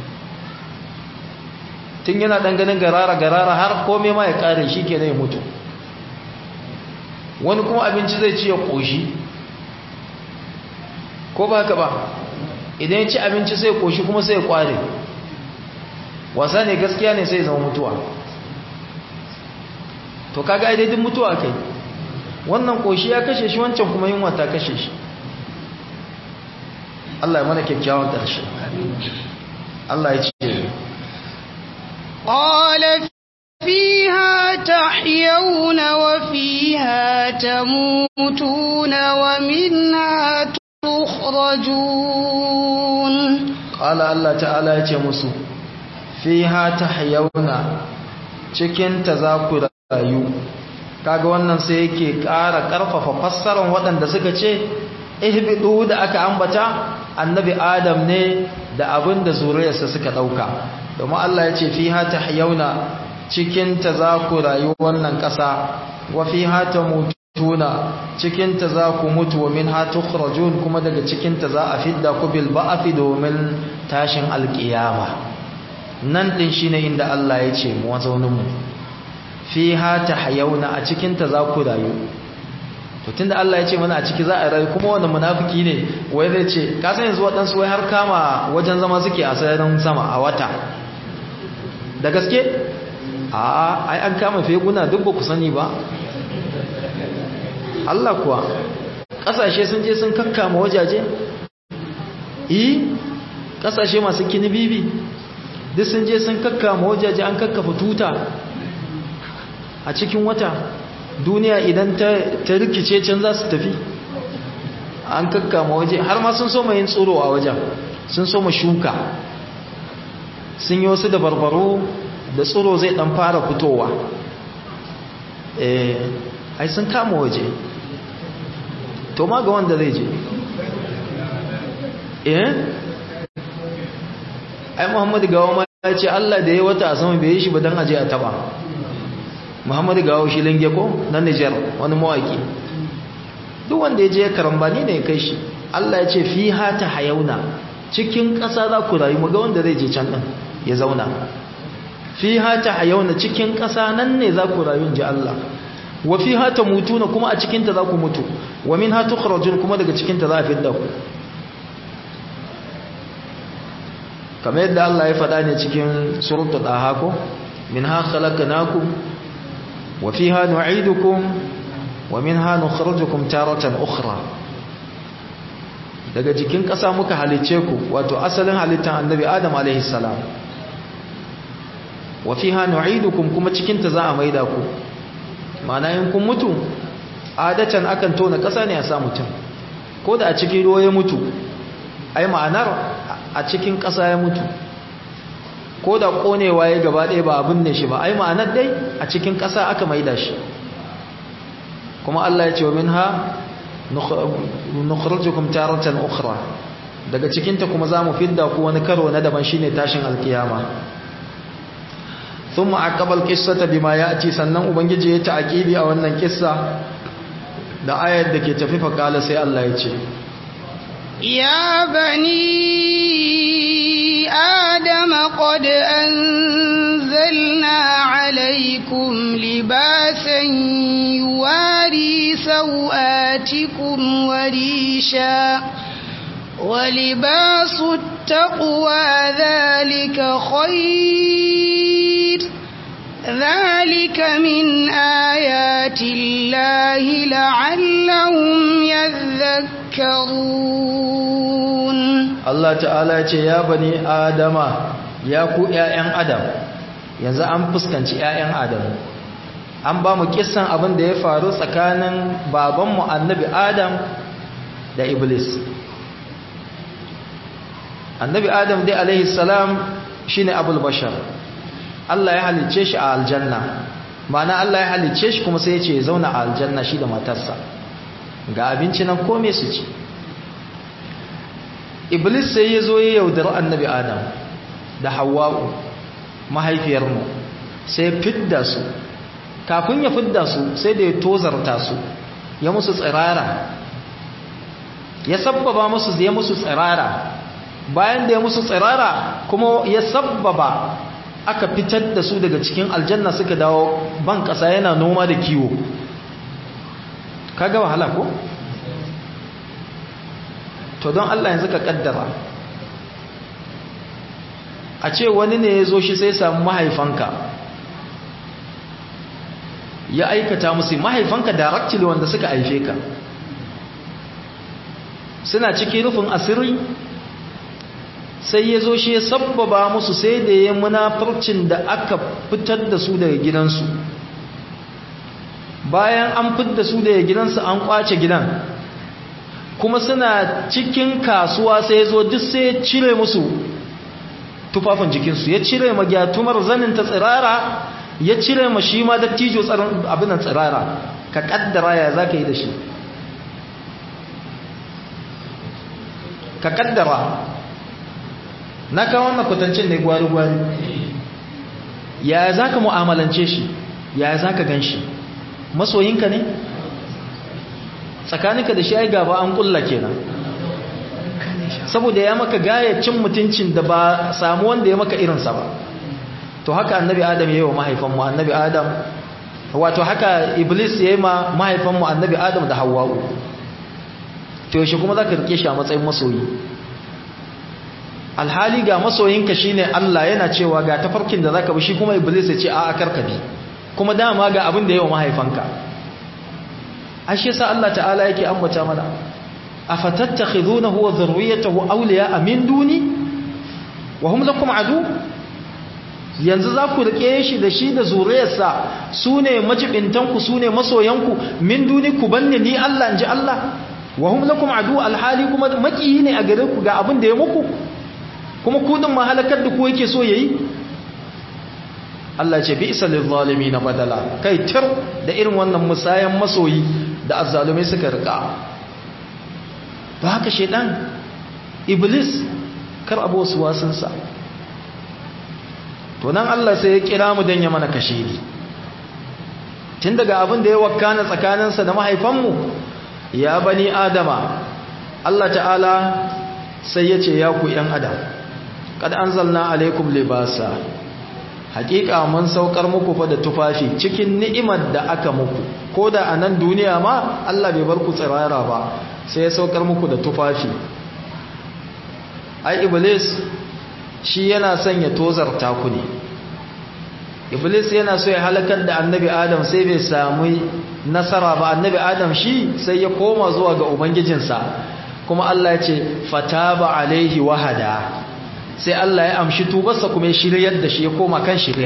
tun yana dan ganin garara garara har kome ma ya kare shi ke ya mutu wani kuma abinci zai ci ya koshi ko ba haka ba idan ya ci abinci sai ya koshi kuma sai ya kware wasa ne gaskiya ne sai ya zama mutuwa to kaga ai daidin mutuwa kai wannan koshi ya kashe shi wancan kuma yunwa ta kashe shi Allah ya mana kyakkyawan ƙarshe Allah ya ce قال فيها تحيون وفيها تموتون ومنها تخرجون قال الله تعالى ya ce musu fiha tahyawna cikin ta za ku rayu kaga wannan sai yake ƙara ƙarfafa fassarar waɗanda suka ce ihbidu da aka ambata annabi adam ne da abin da zuriyarsa suka ɗauka domin Allah ya ce fiha tahyawna cikin ta za ku rayu wannan ƙasa wa fiha tamutuna cikin ta za ku mutu wa minha tukhrajun kuma daga cikin ta za a fidda ku bil ba'fi domin tashin alƙiyama nan din shine inda Allah ya ce mu wazaunin mu fiha tahyauna a cikin ta za ku rayu to tunda Allah ya ce mana a ciki za a rayu kuma wannan munafiki ne wai zai ce ka san yanzu waɗansu wai har kama wajen zama suke a sararin sama a wata da gaske a ai an kama feguna duk ba ku sani ba Allah kuwa ƙasashe sun je sun kakkama wajaje yi ƙasashe masu kini bibi duk sun je sun kakkama wajaje an kakkafa tuta a cikin wata duniya idan ta rikice can za su tafi an kakkama waje har ma sun so yin tsoro a wajen sun so shuka sun yi wasu da barbaro da tsoro zai dan fara fitowa eh ai sun kama waje to ma ga wanda zai je eh ai muhammadu gawa ma ya ce allah da ya wata a sama bai yi shi ba don aje a taba muhammadu gawo shi linge ko na nijar wani mawaki duk wanda ya je karambani ne ya kai shi allah ya ce fi hata hayauna cikin ƙasa za ku rayu ga wanda zai je can ɗin ya zauna fi hata hayauna cikin ƙasa nan ne za ku rayu ji allah wa fi hata mutuna kuma a cikinta za ku mutu wa min hatu kharajun kuma daga cikinta za a fidda ku kamar yadda allah ya faɗa ne cikin suratul daha ko min ha khalaqnakum وفيها نعيدكم ومنها نخرجكم تارة أخرى daga jikin ƙasa muka halicce ku wato asalin halittar annabi adam alaihi salam wa fiha nu'idukum kuma cikin ta za a maida ku ma'ana in kun mutu adatan akan tona ƙasa ne a sa mutum ko da a cikin ruwa ya mutu ai ma'anar a cikin ƙasa ya mutu ko da konewa ya gaba ɗaya ba abin ne shi ba ai ma'anar dai a cikin ƙasa aka maida shi kuma Allah ya ce wa minha nukhrijukum taratan ukhra daga cikin ta kuma zamu fidda ku wani karo na daban shine tashin alkiyama thumma aqaba alqissata bima ya'ti sannan ubangiji ya ta'aqibi a wannan kissa da ayar da ke tafi fa kala sai Allah ya ce يا بني آدم قد أنزلنا عليكم لباسا يواري سوآتكم وريشا ولباس التقوى ذلك خير ذلك من آيات الله لعلهم يذكرون Allah ta'ala ce ya bani adama ya ku ƴaƴan adam yanzu an fuskanci ƴaƴan adam an ba mu kissan abin da ya faru tsakanin babanmu annabi adam da iblis annabi adam dai alaihi salam shine abul bashar Allah ya halicce shi a aljanna ma'ana Allah ya halicce shi kuma sai ya ce ya zauna a aljanna shi da matarsa ga abinci nan kome su ci iblis sai ya zo ya yaudar annabi adam da hawa'u mahaifiyarmu sai fidda su kafin ya fidda su sai da ya tozarta su ya musu tsirara ya sabbaba musu ya musu tsirara bayan da ya musu tsirara kuma ya sabbaba aka fitar da su daga cikin aljanna suka dawo ban ƙasa yana noma da kiwo kaga wahala ko to don Allah yanzu ka kaddara a ce wani ne ya zo shi sai samu mahaifanka ya aikata musu mahaifanka directly wanda suka haife ka suna cikin rufin asiri sai ya zo shi ya sabbaba musu sai da ya munafurcin da aka fitar da su daga gidansu bayan an fitar su daga gidansu an kwace gidan kuma suna cikin kasuwa sai ya zo duk sai ya cire musu tufafin jikinsu ya cire ma gyatumar zanin ta tsirara ya cire ma shi ma dattijo abinan tsirara ka kaddara ya za ka yi da shi ka kaddara na kawo wannan kwatancin ne gwari-gwari ya za ka mu'amalance shi ya za ka gan shi masoyinka ne tsakaninka da shi ai gaba an kulla kenan saboda ya maka gayacin mutuncin da ba samu wanda ya maka irinsa ba to haka annabi adam ya yi wa mahaifanmu annabi adam wato haka iblis ya yi ma mahaifanmu annabi adam da hawa'u to yaushe kuma za ka rike shi a matsayin masoyi alhali ga masoyinka shine Allah yana cewa ga tafarkin da zaka bi shi kuma iblis ya ce a'a karkabi kuma dama ga abin da yawa mahaifanka ashe yasa Allah ta'ala yake ambata mana afatattakhidunahu wa dhurriyyatahu awliya'a min duni wa hum lakum adu yanzu za ku rike shi da shi da zuriyarsa sune majibintanku sune masoyanku min duni ku banne ni Allah inji Allah wa hum lakum adu alhali kuma makiyi ne a gare ku ga abin da ya muku kuma kudin mahalakar da ku yake so yayi Allah ce bi isa lil zalimin badala kai tir da irin wannan musayan masoyi da azzalumai suka rika ba haka shedan iblis kar abu wasu wasansa to nan Allah sai ya kira mu dan ya mana kashiri tun daga abin da ya wakana tsakaninsa da mahaifanmu ya bani adama Allah ta'ala sai ya ce ya ku ‘yan adam kad anzalna alaikum libasa hakika mun saukar muku fa da tufafi cikin ni'imar da aka muku ko da a nan duniya ma Allah bai bar ku tsirara ba sai ya saukar muku da tufafi ai iblis shi yana son ya tozarta ku ne iblis yana so ya halakar da annabi adam sai bai samu nasara ba annabi adam shi sai ya koma zuwa ga ubangijinsa kuma Allah ya ce fataba alaihi wahada sai Allah ya amshi tubarsa kuma ya shiryar da shi ya koma kan shirya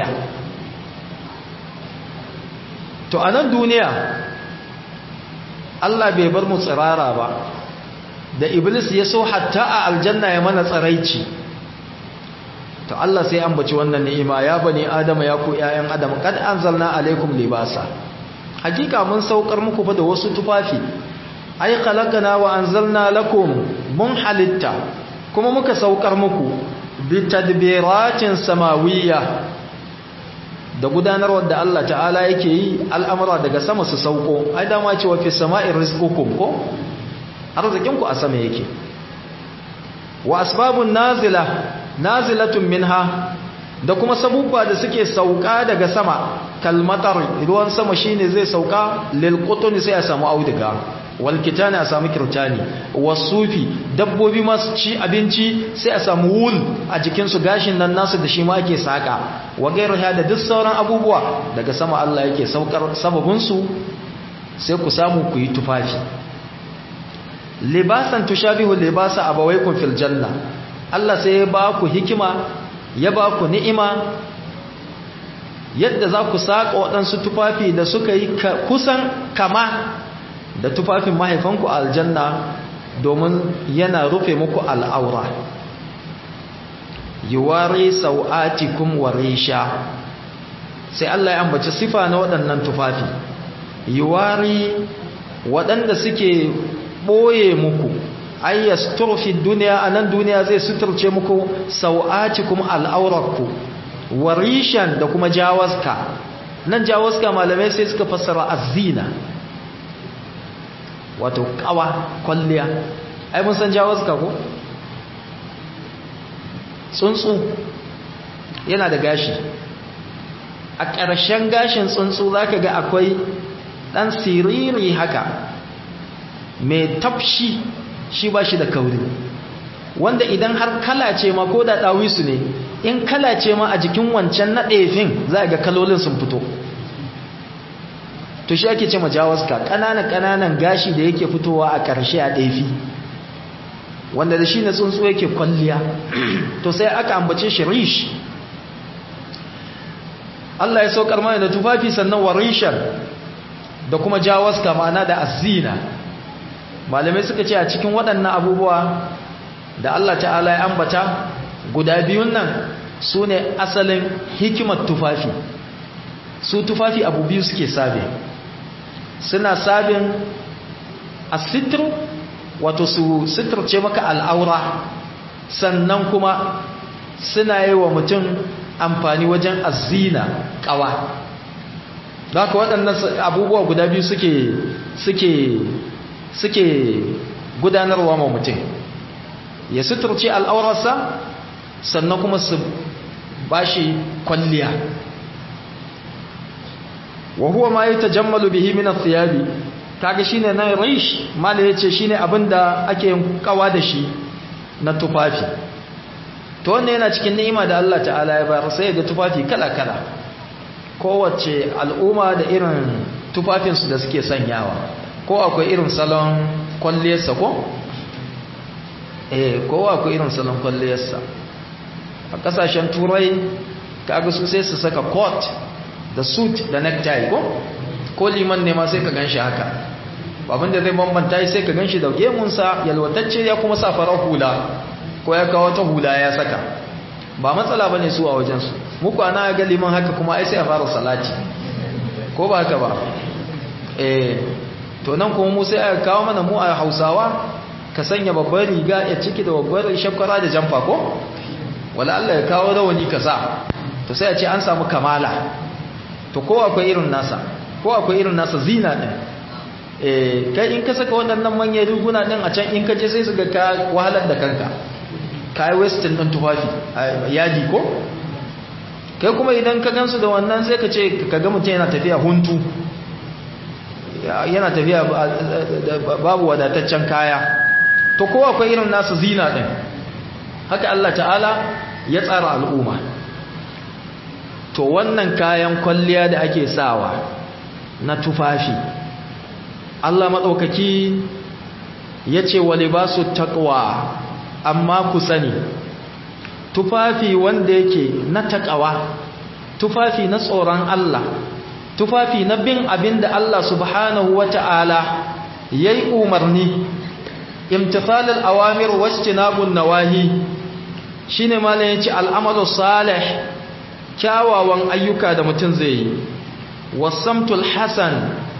to a nan duniya Allah bai bar mu tsirara ba da iblis ya so hatta a aljanna ya mana tsaraici to Allah sai ambaci wannan ni'ima ya bani adama ya ku ƴaƴan adam kad anzalna alaikum libasa hakika mun saukar muku fa da wasu tufafi ai khalaqana wa anzalna lakum mun halitta kuma muka saukar muku bi tadbiratin samawiyya da gudanarwar da Allah ta'ala yake yi al'amura daga sama su sauko ai dama ce wa fi sama'i rizqukum ko arzikinku a sama yake wa asbabun nazila nazilatun minha da kuma sabubba da suke sauka daga sama kalmatar ruwan sama shine zai sauka lil qutni sai a samu auduga wal kitani a samu kirtani wasufi dabbobi masu ci abinci sai a samu wul a jikin su gashin nan nasu da shi ma ake saka wa gairuha da duk sauran abubuwa daga sama Allah yake saukar sababin su sai ku samu ku yi tufafi libasan tushabihu libasa abawaykum fil janna Allah sai ya ba ku hikima ya ba ku ni'ima yadda za ku saka waɗansu tufafi da suka yi kusan kama da tufafin mahaifanku aljanna domin yana rufe muku al'aura yuwari sau'atikum wa risha sai Allah ya ambaci sifa na waɗannan tufafi yuwari waɗanda suke ɓoye muku ay yasturfi duniya anan duniya zai suturce muku sau'atikum al'aurarku warishan da kuma jawaska nan jawaska malamai sai suka fassara azina wato kawa kwalliya ai mun san jawaska ko tsuntsu yana da gashi a ƙarshen gashin tsuntsu zaka ga akwai ɗan siriri haka mai tafshi shi ba shi da kauri wanda idan har kalace ma ko da ɗawisu ne in kalace ma a jikin wancan na ɗefin za ga kalolin sun fito to shi ake ce majawaska ƙananan ƙananan gashi da yake fitowa a ƙarshe a ɗefi wanda da shi na tsuntsu yake kwalliya to sai aka ambace shi rish Allah ya saukar mana da tufafi sannan wa rishar da kuma jawaska ma'ana da azina malamai suka ce a cikin waɗannan abubuwa da Allah ta'ala ya ambata guda biyun nan su ne asalin hikimar tufafi su tufafi abu biyu suke sabe suna sabin asitru wato su sitirce maka al'aura sannan kuma suna yi wa mutum amfani wajen azina kawa da haka waɗannan abubuwa guda biyu suke suke suke gudanarwa ma mutum ya suturce al'aurarsa sannan kuma su bashi kwalliya wa huwa ma yatajammalu bihi min athiyabi kaga shine na rish mala yace shine abinda ake kawa da shi na tufafi to wannan yana cikin ni'ima da Allah ta'ala ya bayar sai ga tufafi kala kala kowace al'umma da irin tufafinsu da suke sanyawa ko akwai irin salon kwalliyarsa ko? eh ko akwai irin salon kwalliyarsa a kasashen turai kaga su sai su saka coat da suit da necktie ko? ko liman ne ma sai ka ganshi haka abinda zai bambanta sai ka ganshi da gemunsa yalwatacce ya kuma sa farar hula ko ya kawo ta hula ya saka ba matsala ba ne su a wajensu muku ana ga liman haka kuma ai sai a fara salati ko ba haka ba eh to nan kuma mu sai aka kawo mana mu a Hausawa ka sanya babbar riga ya ciki da babbar shakwara da jamfa ko wala Allah ya kawo rawani ka sa to sai a ce an samu kamala to ko akwai irin nasa ko akwai irin nasa zina din eh kai in ka saka waɗannan manyan riguna din a can in ka je sai su ga ka wahalar da kanka kai western din tufafi yadi ko kai kuma idan ka gansu da wannan sai ka ce ka ga mutum yana tafiya huntu yana tafiya babu wadataccen kaya to ko akwai irin nasu zina din haka Allah ta'ala ya tsara al'umma to wannan kayan kwalliya da ake sawa na tufafi Allah maɗaukaki ya ce wa libasu taqwa amma ku sani tufafi wanda yake na taqwa tufafi na tsoron Allah tufafi na bin abin da Allah subhanahu wa ta'ala ya yi umarni imtifalin awamir wacce nabun nawahi shi ne malin ya ce al'amalu salih kyawawan ayyuka da mutum zai yi wasamtul hasan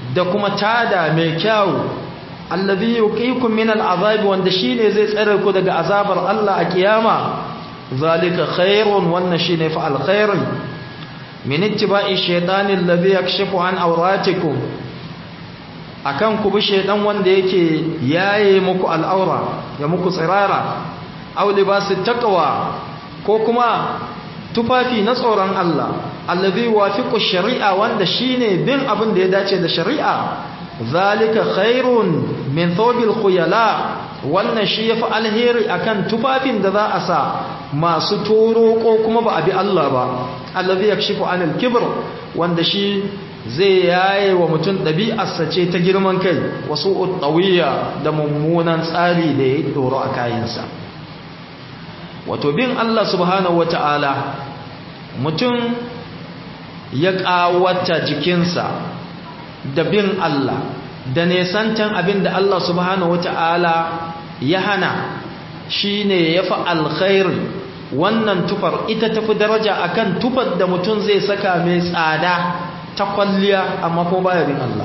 da kuma tada mai kyau allazi yuqikum min al'azab wanda shine zai tsare ku daga azabar Allah a kiyama zalika khairun wannan shine fa alkhairi min ittiba'i shaytani allazi yakshifu an awratikum akan ku bi shaydan wanda yake yaye muku al'aura ya muku tsirara aw libasit taqwa ko kuma tufafi na tsoron Allah allazi wafiqu shari'a wanda shine bin abin da ya dace da shari'a zalika khairun min thawbil khuyala wannan shi yafi alheri akan tufafin da za a sa masu toro ko kuma ba abi Allah ba allazi yakshifu anil kibr wanda shi zai yaye wa mutum ɗabi'arsa ce ta girman kai wasu tawiya da mummunan tsari da ya doro a kayansa wato bin Allah subhanahu wata'ala mutum ya ƙawata jikinsa da bin Allah da nesantan abin da Allah subhanahu wata'ala ya hana shi ne ya fi alkhairi wannan tufar ita tafi daraja akan tufar da mutum zai saka mai tsada ta kwalliya amma ko baya bin Allah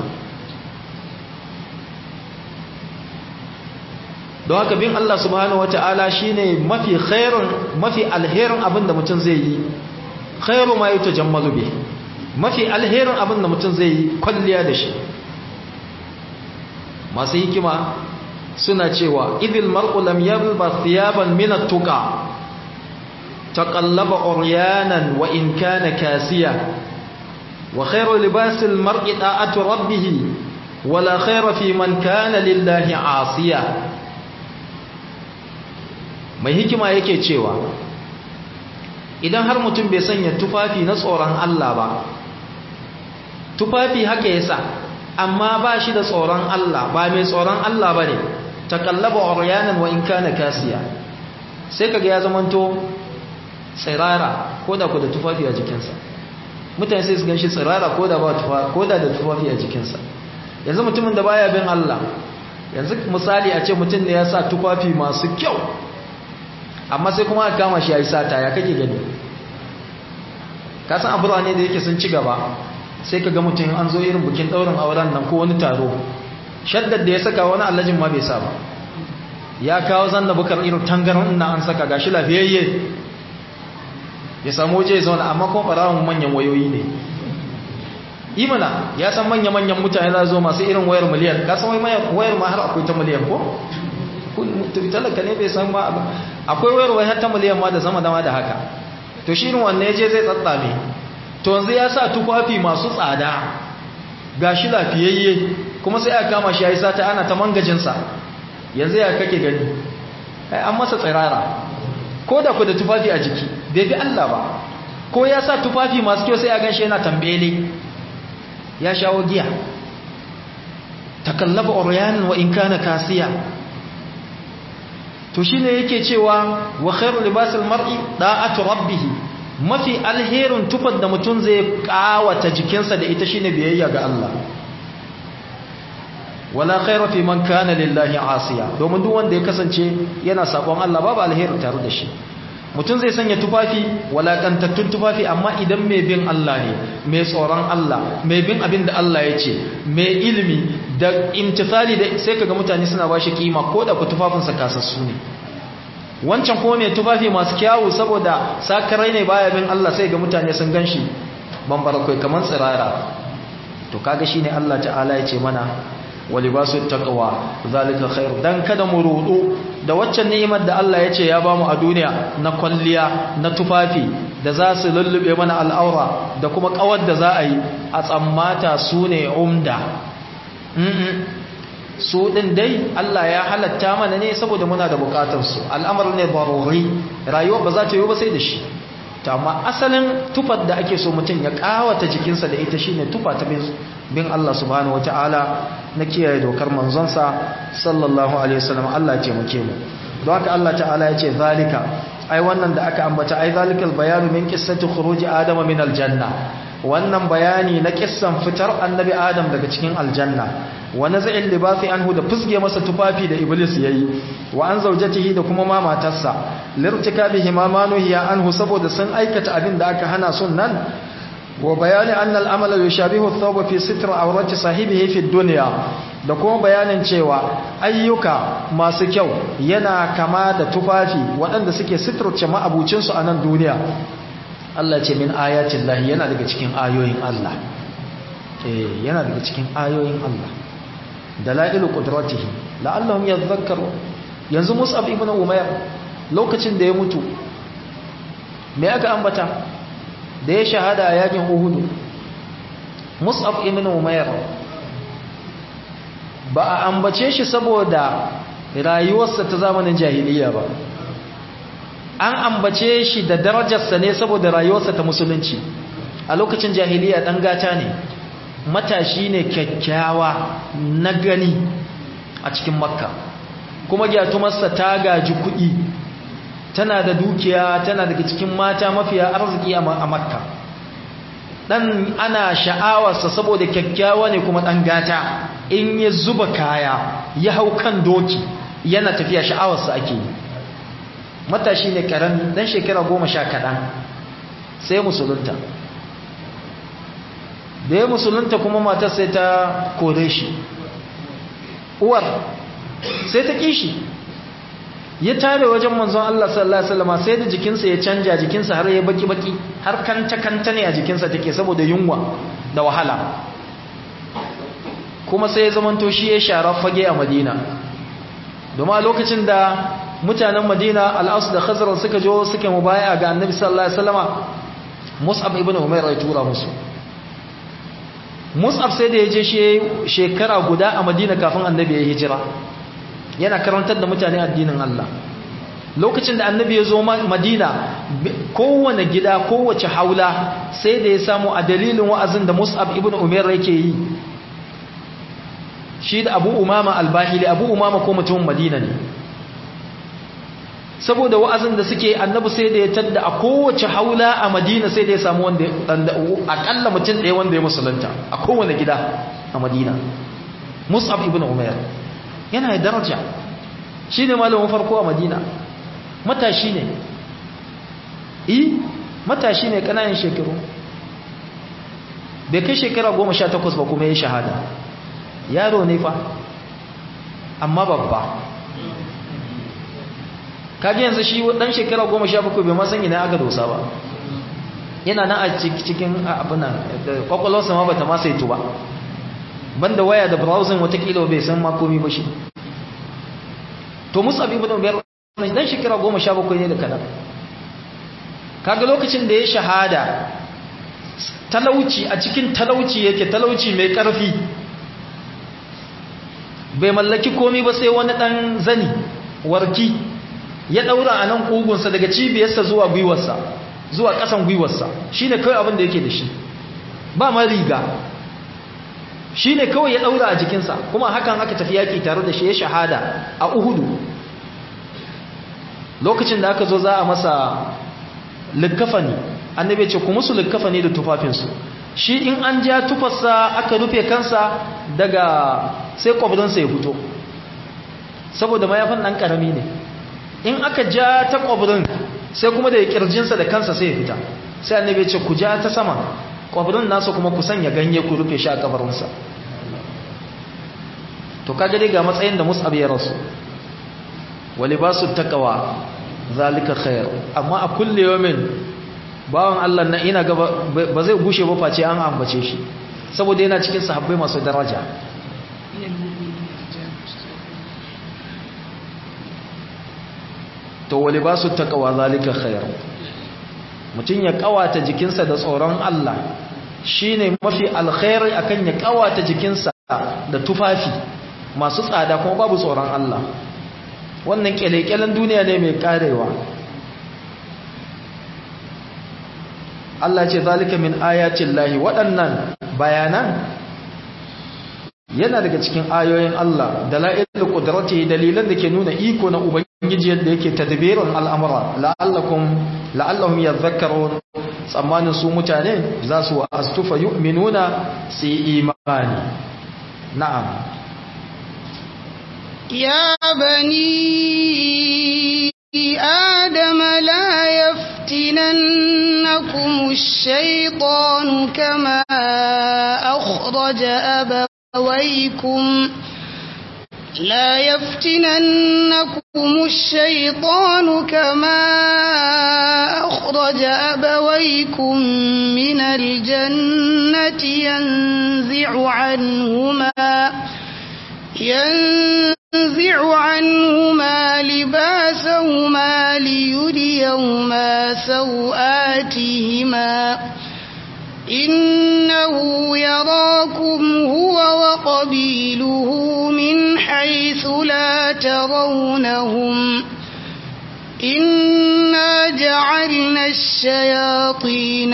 don haka bin Allah subhanahu wata'ala shine mafi khairun mafi alherin abin da mutum zai yi khairu ma yutajammalu bihi mafi alherin abin da mutum zai yi kwalliya da shi masu hikima suna cewa idil mar'u lam yalba thiyaban min at-tuqa taqallaba uryanan wa in kana kasiya wa khairu libasil mar'i da'atu rabbih wala khaira fi man kana lillahi asiya mai hikima yake cewa idan har mutum bai sanya tufafi na tsoron Allah ba tufafi haka yasa amma ba shi da tsoron Allah ba mai tsoron Allah ba ne takallaba uryanan wa in kana kasiya sai kaga ya zamanto tsirara ko da ku da tufafi a jikinsa mutane sai su ganshi tsirara ko da ba tufafi ko da da tufafi a jikinsa yanzu mutumin da baya bin Allah yanzu misali a ce mutum ne ya sa tufafi masu kyau amma sai kuma aka kama shi ya yi sata ya kake gani kasan abuwa ne da yake sun ci gaba sai ka ga mutum an zo irin bukin ɗaurin auren nan ko wani taro shaddar da ya saka wani allajin ma bai sa ba ya kawo zanna bukar irin tangaran na an saka gashi lafiyayye ya samu waje ya zauna amma kuma ɓarawun manyan wayoyi ne imana ya san manya-manyan mutane za zo masu irin wayar miliyan ka san wayar ma har akwai ta miliyan ko talaka ne bai san ma akwai wayar wayar ta miliyan ma da sama dama da haka to shi irin wanne je zai tsatsame to yanzu ya sa tufafi masu tsada gashi lafiyayye kuma sai aka kama shi ya yi sata ana ta mangajinsa yanzu ya kake gani ai an masa tsirara ko da ku da tufafi a jiki bai bi Allah ba ko ya sa tufafi masu kyau sai a ganshi yana tambele ya shawo giya takallaba uryanin wa in kana kasiya to shine yake cewa wa khairu libasil mar'i da'atu rabbih mafi alherin tufar da mutum zai kawata jikinsa da ita shine biyayya ga Allah wala khaira fi man kana lillahi asiya domin duk wanda ya kasance yana sabon Allah babu alheri tare da shi mutum zai sanya tufafi walakantattun tufafi amma idan mai bin Allah ne mai tsoron Allah mai bin abin da Allah ya ce mai ilimi da imtithali da sai kaga mutane suna bashi kima ko da ku tufafinsa kasassu ne wancan kuma mai tufafi masu kyawu saboda sakarai ne baya bin Allah sai ga mutane sun ganshi bambara kai kamar tsirara to kaga shine Allah ta'ala ya ce mana walibasu taqwa zalika khair dan kada mu rudu da waccan ni'imar da Allah ya ce ya bamu a duniya na kwalliya na tufafi da za su lullube mana al'aura da kuma kawar da za a yi a tsammata su ne umda su din dai Allah ya halatta mana ne saboda muna da bukatar su al'amar ne barori rayuwa ba za ta yi ba sai da shi to amma asalin tufar da ake so mutum ya kawata jikinsa da ita shine tufa ta bin Allah subhanahu wataala na kiyaye dokar manzonsa sallallahu alaihi wasallam Allah ya taimake mu don haka Allah ta'ala ya ce zalika ai wannan da aka ambata ai zalikal bayanu min qissati khuruji adama min aljanna wannan bayani na kissan fitar annabi adam daga cikin aljanna wa naz'il libasi anhu da fusge masa tufafi da iblis yayi wa an zaujatihi da kuma ma matarsa lirtikabihi ma manuhiya anhu saboda sun aikata abin da aka hana sun nan wa bayani anna al-amala yushabihu ath-thawba fi sitr awrati sahibihi fi dunya da kuma bayanin cewa ayyuka masu kyau yana kama da tufafi waɗanda suke sitirce ma'abucinsu a nan duniya Allah ce min ayatin lahi yana daga cikin ayoyin Allah eh yana daga cikin ayoyin Allah dalailu qudratihi la'allahum yadhakkaru yanzu Mus'ab ibn Umayr lokacin da ya mutu me aka ambata da ya shahada a yakin Uhud Mus'ab ibn Umayr ba a ambace shi saboda rayuwarsa ta zamanin jahiliya ba an ambace shi da darajarsa ne saboda rayuwarsa ta musulunci a lokacin jahiliya dan gata ne matashi ne kyakkyawa na gani a cikin makka kuma gyatumarsa ta gaji kuɗi tana da dukiya tana daga cikin mata mafiya arziki a makka dan ana sha'awarsa saboda kyakkyawa ne kuma dan gata in ya zuba kaya ya hau kan doki yana tafiya sha'awarsa ake yi matashi ne karami dan shekara goma sha kaɗan sai musulunta da ya musulunta kuma matar sai ta kore shi uwar sai ta kishi ya tare wajen manzon Allah sallallahu alaihi wasallam sai da jikinsa ya canja jikinsa har ya baki baki har kanta kanta ne a jikinsa take saboda yunwa da wahala kuma sai ya zamanto shi ya shara fage a Madina domin a lokacin da mutanen Madina al-Aus da Khazraj suka jo suka mubaya ga Annabi sallallahu alaihi wasallama Mus'ab ibn Umair ya tura musu Mus'ab sai da ya je shi shekara guda a Madina kafin Annabi ya hijira yana karantar da mutane addinin Allah lokacin da annabi ya zo madina kowane gida kowace haula sai da ya samu a dalilin wa'azin da mus'ab ibn umar yake yi shi da abu umama albahili abu umama ko mutumin madina ne saboda wa'azin da suke annabi sai da ya tadda a kowace haula a madina sai da ya samu wanda akalla mutum ɗaya wanda ya musulunta a kowane gida a madina mus'ab ibn umar yana da daraja shi ne malamin farko a madina matashi ne yi matashi ne kanayin shekaru bai kai shekara goma sha takwas ba kuma ya shahada yaro ne fa amma babba kaji yanzu shi dan shekara goma sha bakwai bai masan ina aka dosa ba yana nan a cikin abinan kwakwalwarsa ma bata ma saitu ba banda waya da browsing watakila bai san makomi ba shi to musab ibn umar dan shekara 17 ne da kadan kaga lokacin da ya shahada talauci a cikin talauci yake talauci mai karfi bai mallaki komi ba sai wani dan zani warki ya daura a nan kugunsa daga cibiyarsa zuwa gwiwarsa zuwa kasan gwiwarsa shine kai abin da yake da shi ba ma riga shi ne kawai ya ɗaura a jikinsa kuma hakan aka tafi yaƙi tare da shi ya shahada a uhudu lokacin da aka zo za a masa likkafani annabi ce ku musu likkafani da tufafinsu shi in an ja tufarsa aka rufe kansa daga sai kwabrinsa ya fito saboda mayafin ɗan ƙarami ne in aka ja ta kwabrin sai kuma da ya ƙirjinsa da kansa sai ya fita sai annabi ce ku ja ta sama kwabirin nasa kuma ku sanya ganye ku rufe shi a kabarinsa to kaga dai ga matsayin da mus'ab ya rasu wali ba su takawa zalika khair amma a kulle yawmin bawan Allah na ina gaba ba zai gushe ba face an ambace shi saboda yana cikin sahabbai masu daraja to wali ba su takawa zalika khair mutum ya kawata jikinsa da tsoron Allah shine mafi alkhairi akan ya kawata jikinsa da tufafi masu tsada kuma babu tsoron Allah wannan kyalekyalen duniya ne mai karewa Allah ce zalika min ayatin lahi waɗannan bayanan yana daga cikin ayoyin Allah da la'ilul qudrati dalilan da ke nuna iko na ubangiji yadda yake tadbirin al'amura la'allakum la'allahum yadhakkarun tsammanin su mutane za su astufa yu'minuna su yi imani na'am ya bani adam la yafta يفتننكم الشيطان كما أخرج أبويكم لا يفتننكم الشيطان كما أخرج أبويكم من الجنة ينزع عنهما ينزع عنهما لباسهما ليريهما سوآتهما إنه يراكم هو وقبيله من حيث لا ترونهم إنا جعلنا الشياطين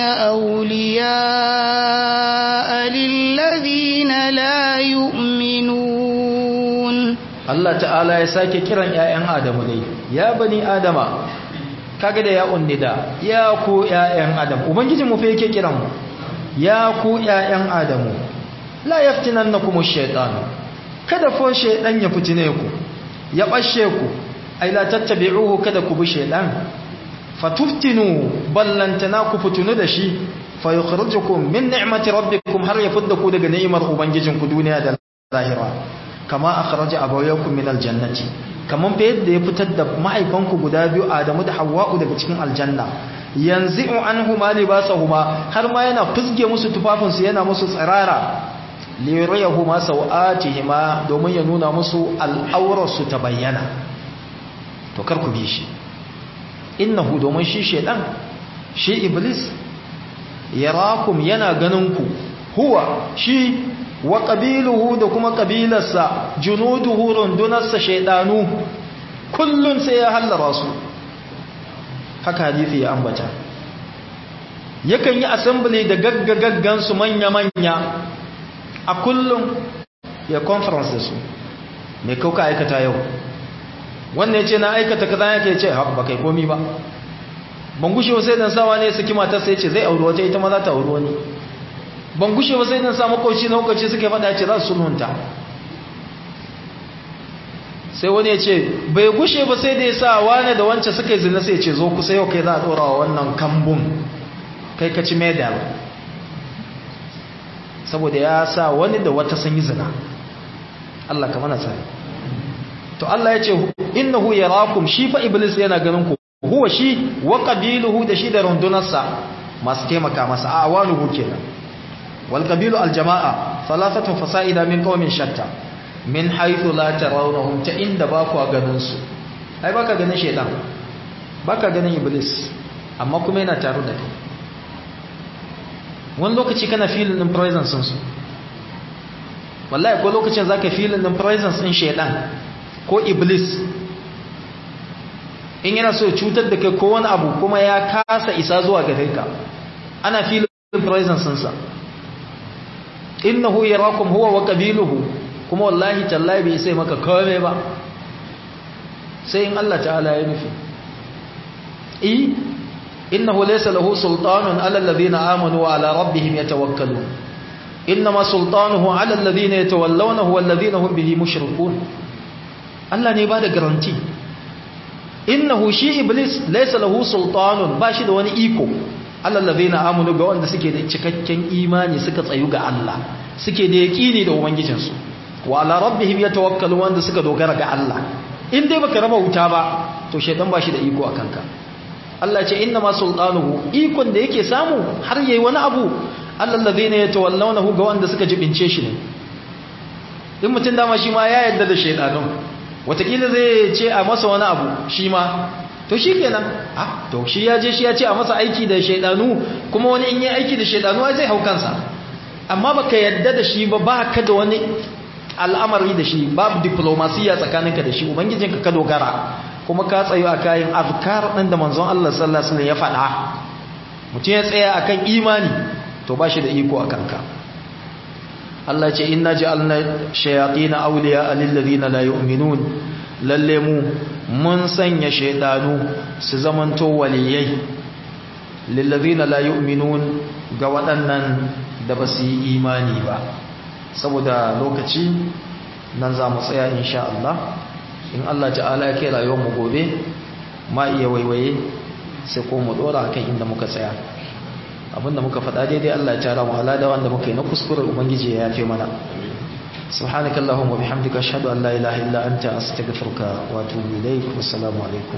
أولياء للذين لا يؤمنون Allah ta'ala ya sake kiran ‘ya'yan Adamu dai, ya bani Adama, kaga da ya unnida, ya ku ‘ya'yan Adamu, Ubangijin mu fa yake kiran mu, ya ku ‘ya'yan Adamu, la yaftinan na kuma shaiɗanu, kada fo shaiɗan ya fitine ku, ya ɓashe ku, ai la tattabi'uhu kada ku bi shaiɗan, fatuftinu ballantana ku fitunu da shi, fa yukhrijukum min ni'mati rabbikum har ya fidda ku daga ni'imar ubangijinku duniya da lahira. kama akhraja abawaykum min aljannati kaman fa yadda ya fitar da mahaifanku guda biyu Adamu da Hawwa'u daga cikin aljanna yanzi'u anhuma libasahuma har ma yana fusge musu tufafin su yana musu tsirara li yuriyahuma sawatihima domin ya nuna musu al'aurar su ta bayyana to kar ku bi shi innahu domin shi shedan shi iblis yarakum yana ganin ku huwa shi wa ƙabiluhu da kuma ƙabilarsa junuduhu rundunarsa shaidanu kullum sai ya hallara su haka hadithi ya ambata yakan yi assembly da gaggagaggansu manya-manya a kullum ya conference da su mai kauka aikata yau wannan ya ce na aikata kaza yake ce haka ba kai komi ba ban gushe sai dan sawa ne su kima ta sai ce zai auri wata ita ma za ta auri wani ban gushe ba sai nan samu kauci na hukunci suka faɗa ce za su sulhunta sai wani ya ce bai gushe ba sai da ya sa wane da wancan suka yi zina sai ce zo kusa yau kai za a ɗora wa wannan kambun kai ka ci medal saboda ya sa wani da wata sun yi zina Allah ka mana tsari to Allah ya ce innahu yarakum shi fa iblis yana ganin ku huwa shi wa qabiluhu da shi da rundunarsa masu taimaka masa a awanuhu kenan والقبيل الجماعة ثلاثة فسائد من قوم شتى من حيث لا ترونهم تإن باكوا غننسو أي باكا غنن شيطان باكا غنن إبليس amma kuma yana tare da kai wani lokaci kana filin din presence su wallahi ko lokacin zaka filin din presence din shaytan ko iblis in yana so cutar da kai ko wani abu kuma ya kasa isa zuwa gare ka ana filin presence sa innahu yarakum huwa wa qabiluhu kuma wallahi tallahi bai sai maka kome ba sai in Allah ta'ala ya nufi eh innahu laysa lahu sultanun ala alladhina amanu wa ala rabbihim yatawakkalun inma sultanuhu ala alladhina yatawallawnahu walladhina hum bihi mushrikun Allah ne ba da garanti innahu shi iblis laysa lahu sultanun ba shi da wani iko allazina amanu ga wanda suke da cikakken imani suka tsayu ga Allah suke da yaqini da ubangijinsu wa ala rabbihim yatawakkalu wanda suka dogara ga Allah in dai baka raba wuta ba to shedan ba shi da iko akan ka Allah ce inna ma sultanuhu ikon da yake samu har yayi wani abu allazina yatawallawnahu ga wanda suka jibince shi ne in mutun dama shi ma ya yarda da shedanun watakila zai ce a masa wani abu shi ma to shi kenan ah to shi ya je shi ya ce a masa aiki da shaidanu kuma wani in yi aiki da shaidanu zai hau kansa amma baka yadda da shi ba ba ka da wani al'amari da shi babu diplomasiya tsakaninka da shi ubangijinka ka dogara kuma ka tsayo a kayan azkar ɗin da manzon Allah sallallahu alaihi wasallam ya faɗa mutum ya tsaya akan imani to ba shi da iko a kanka Allah ce inna ja'alna shayatin awliya lil ladina la yu'minun lalle mu mun sanya shaydanu su zamanto waliyai lil ladina la yu'minun ga waɗannan da ba su yi imani ba saboda lokaci nan za mu tsaya insha Allah in Allah ta'ala ya kai rayuwar mu gobe ma iya waiwaye sai ko mu dora akan inda muka tsaya abinda muka faɗa daidai Allah ya tara mu alada wanda muka yi na kuskure ubangiji ya yafe mana سبحانك اللهم وبحمدك أشهد أن لا إله إلا أنت أستغفرك وأتوب إليك والسلام عليكم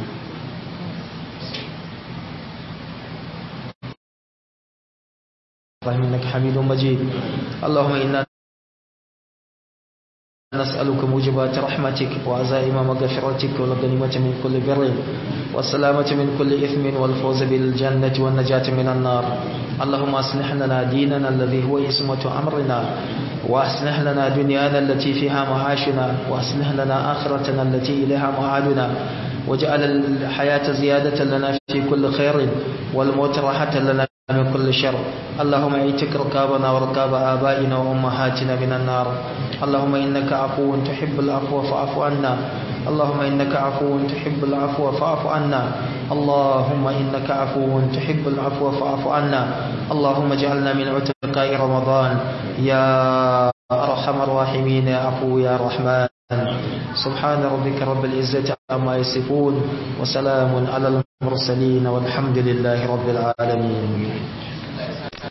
اللهم إنك حميد مجيد اللهم إنا نسألك موجبات رحمتك وعزائم مغفرتك والغنيمة من كل بر والسلامة من كل إثم والفوز بالجنة والنجاة من النار اللهم أصلح لنا ديننا الذي هو اسمة أمرنا وأصلح لنا دنيانا التي فيها معاشنا وأصلح لنا آخرتنا التي إليها معادنا واجعل الحياة زيادة لنا في كل خير والموت راحة لنا من كل شر اللهم اعتق رقابنا ورقاب آبائنا وأمهاتنا من النار اللهم إنك عفو تحب العفو فاعف عنا اللهم إنك عفو تحب العفو فاعف عنا اللهم إنك عفو تحب العفو فاعف عنا اللهم اجعلنا من عتقاء رمضان يا أرحم الراحمين يا عفو يا رحمن سبحان ربك رب العزة عما يصفون وسلام على المرسلين والحمد لله رب العالمين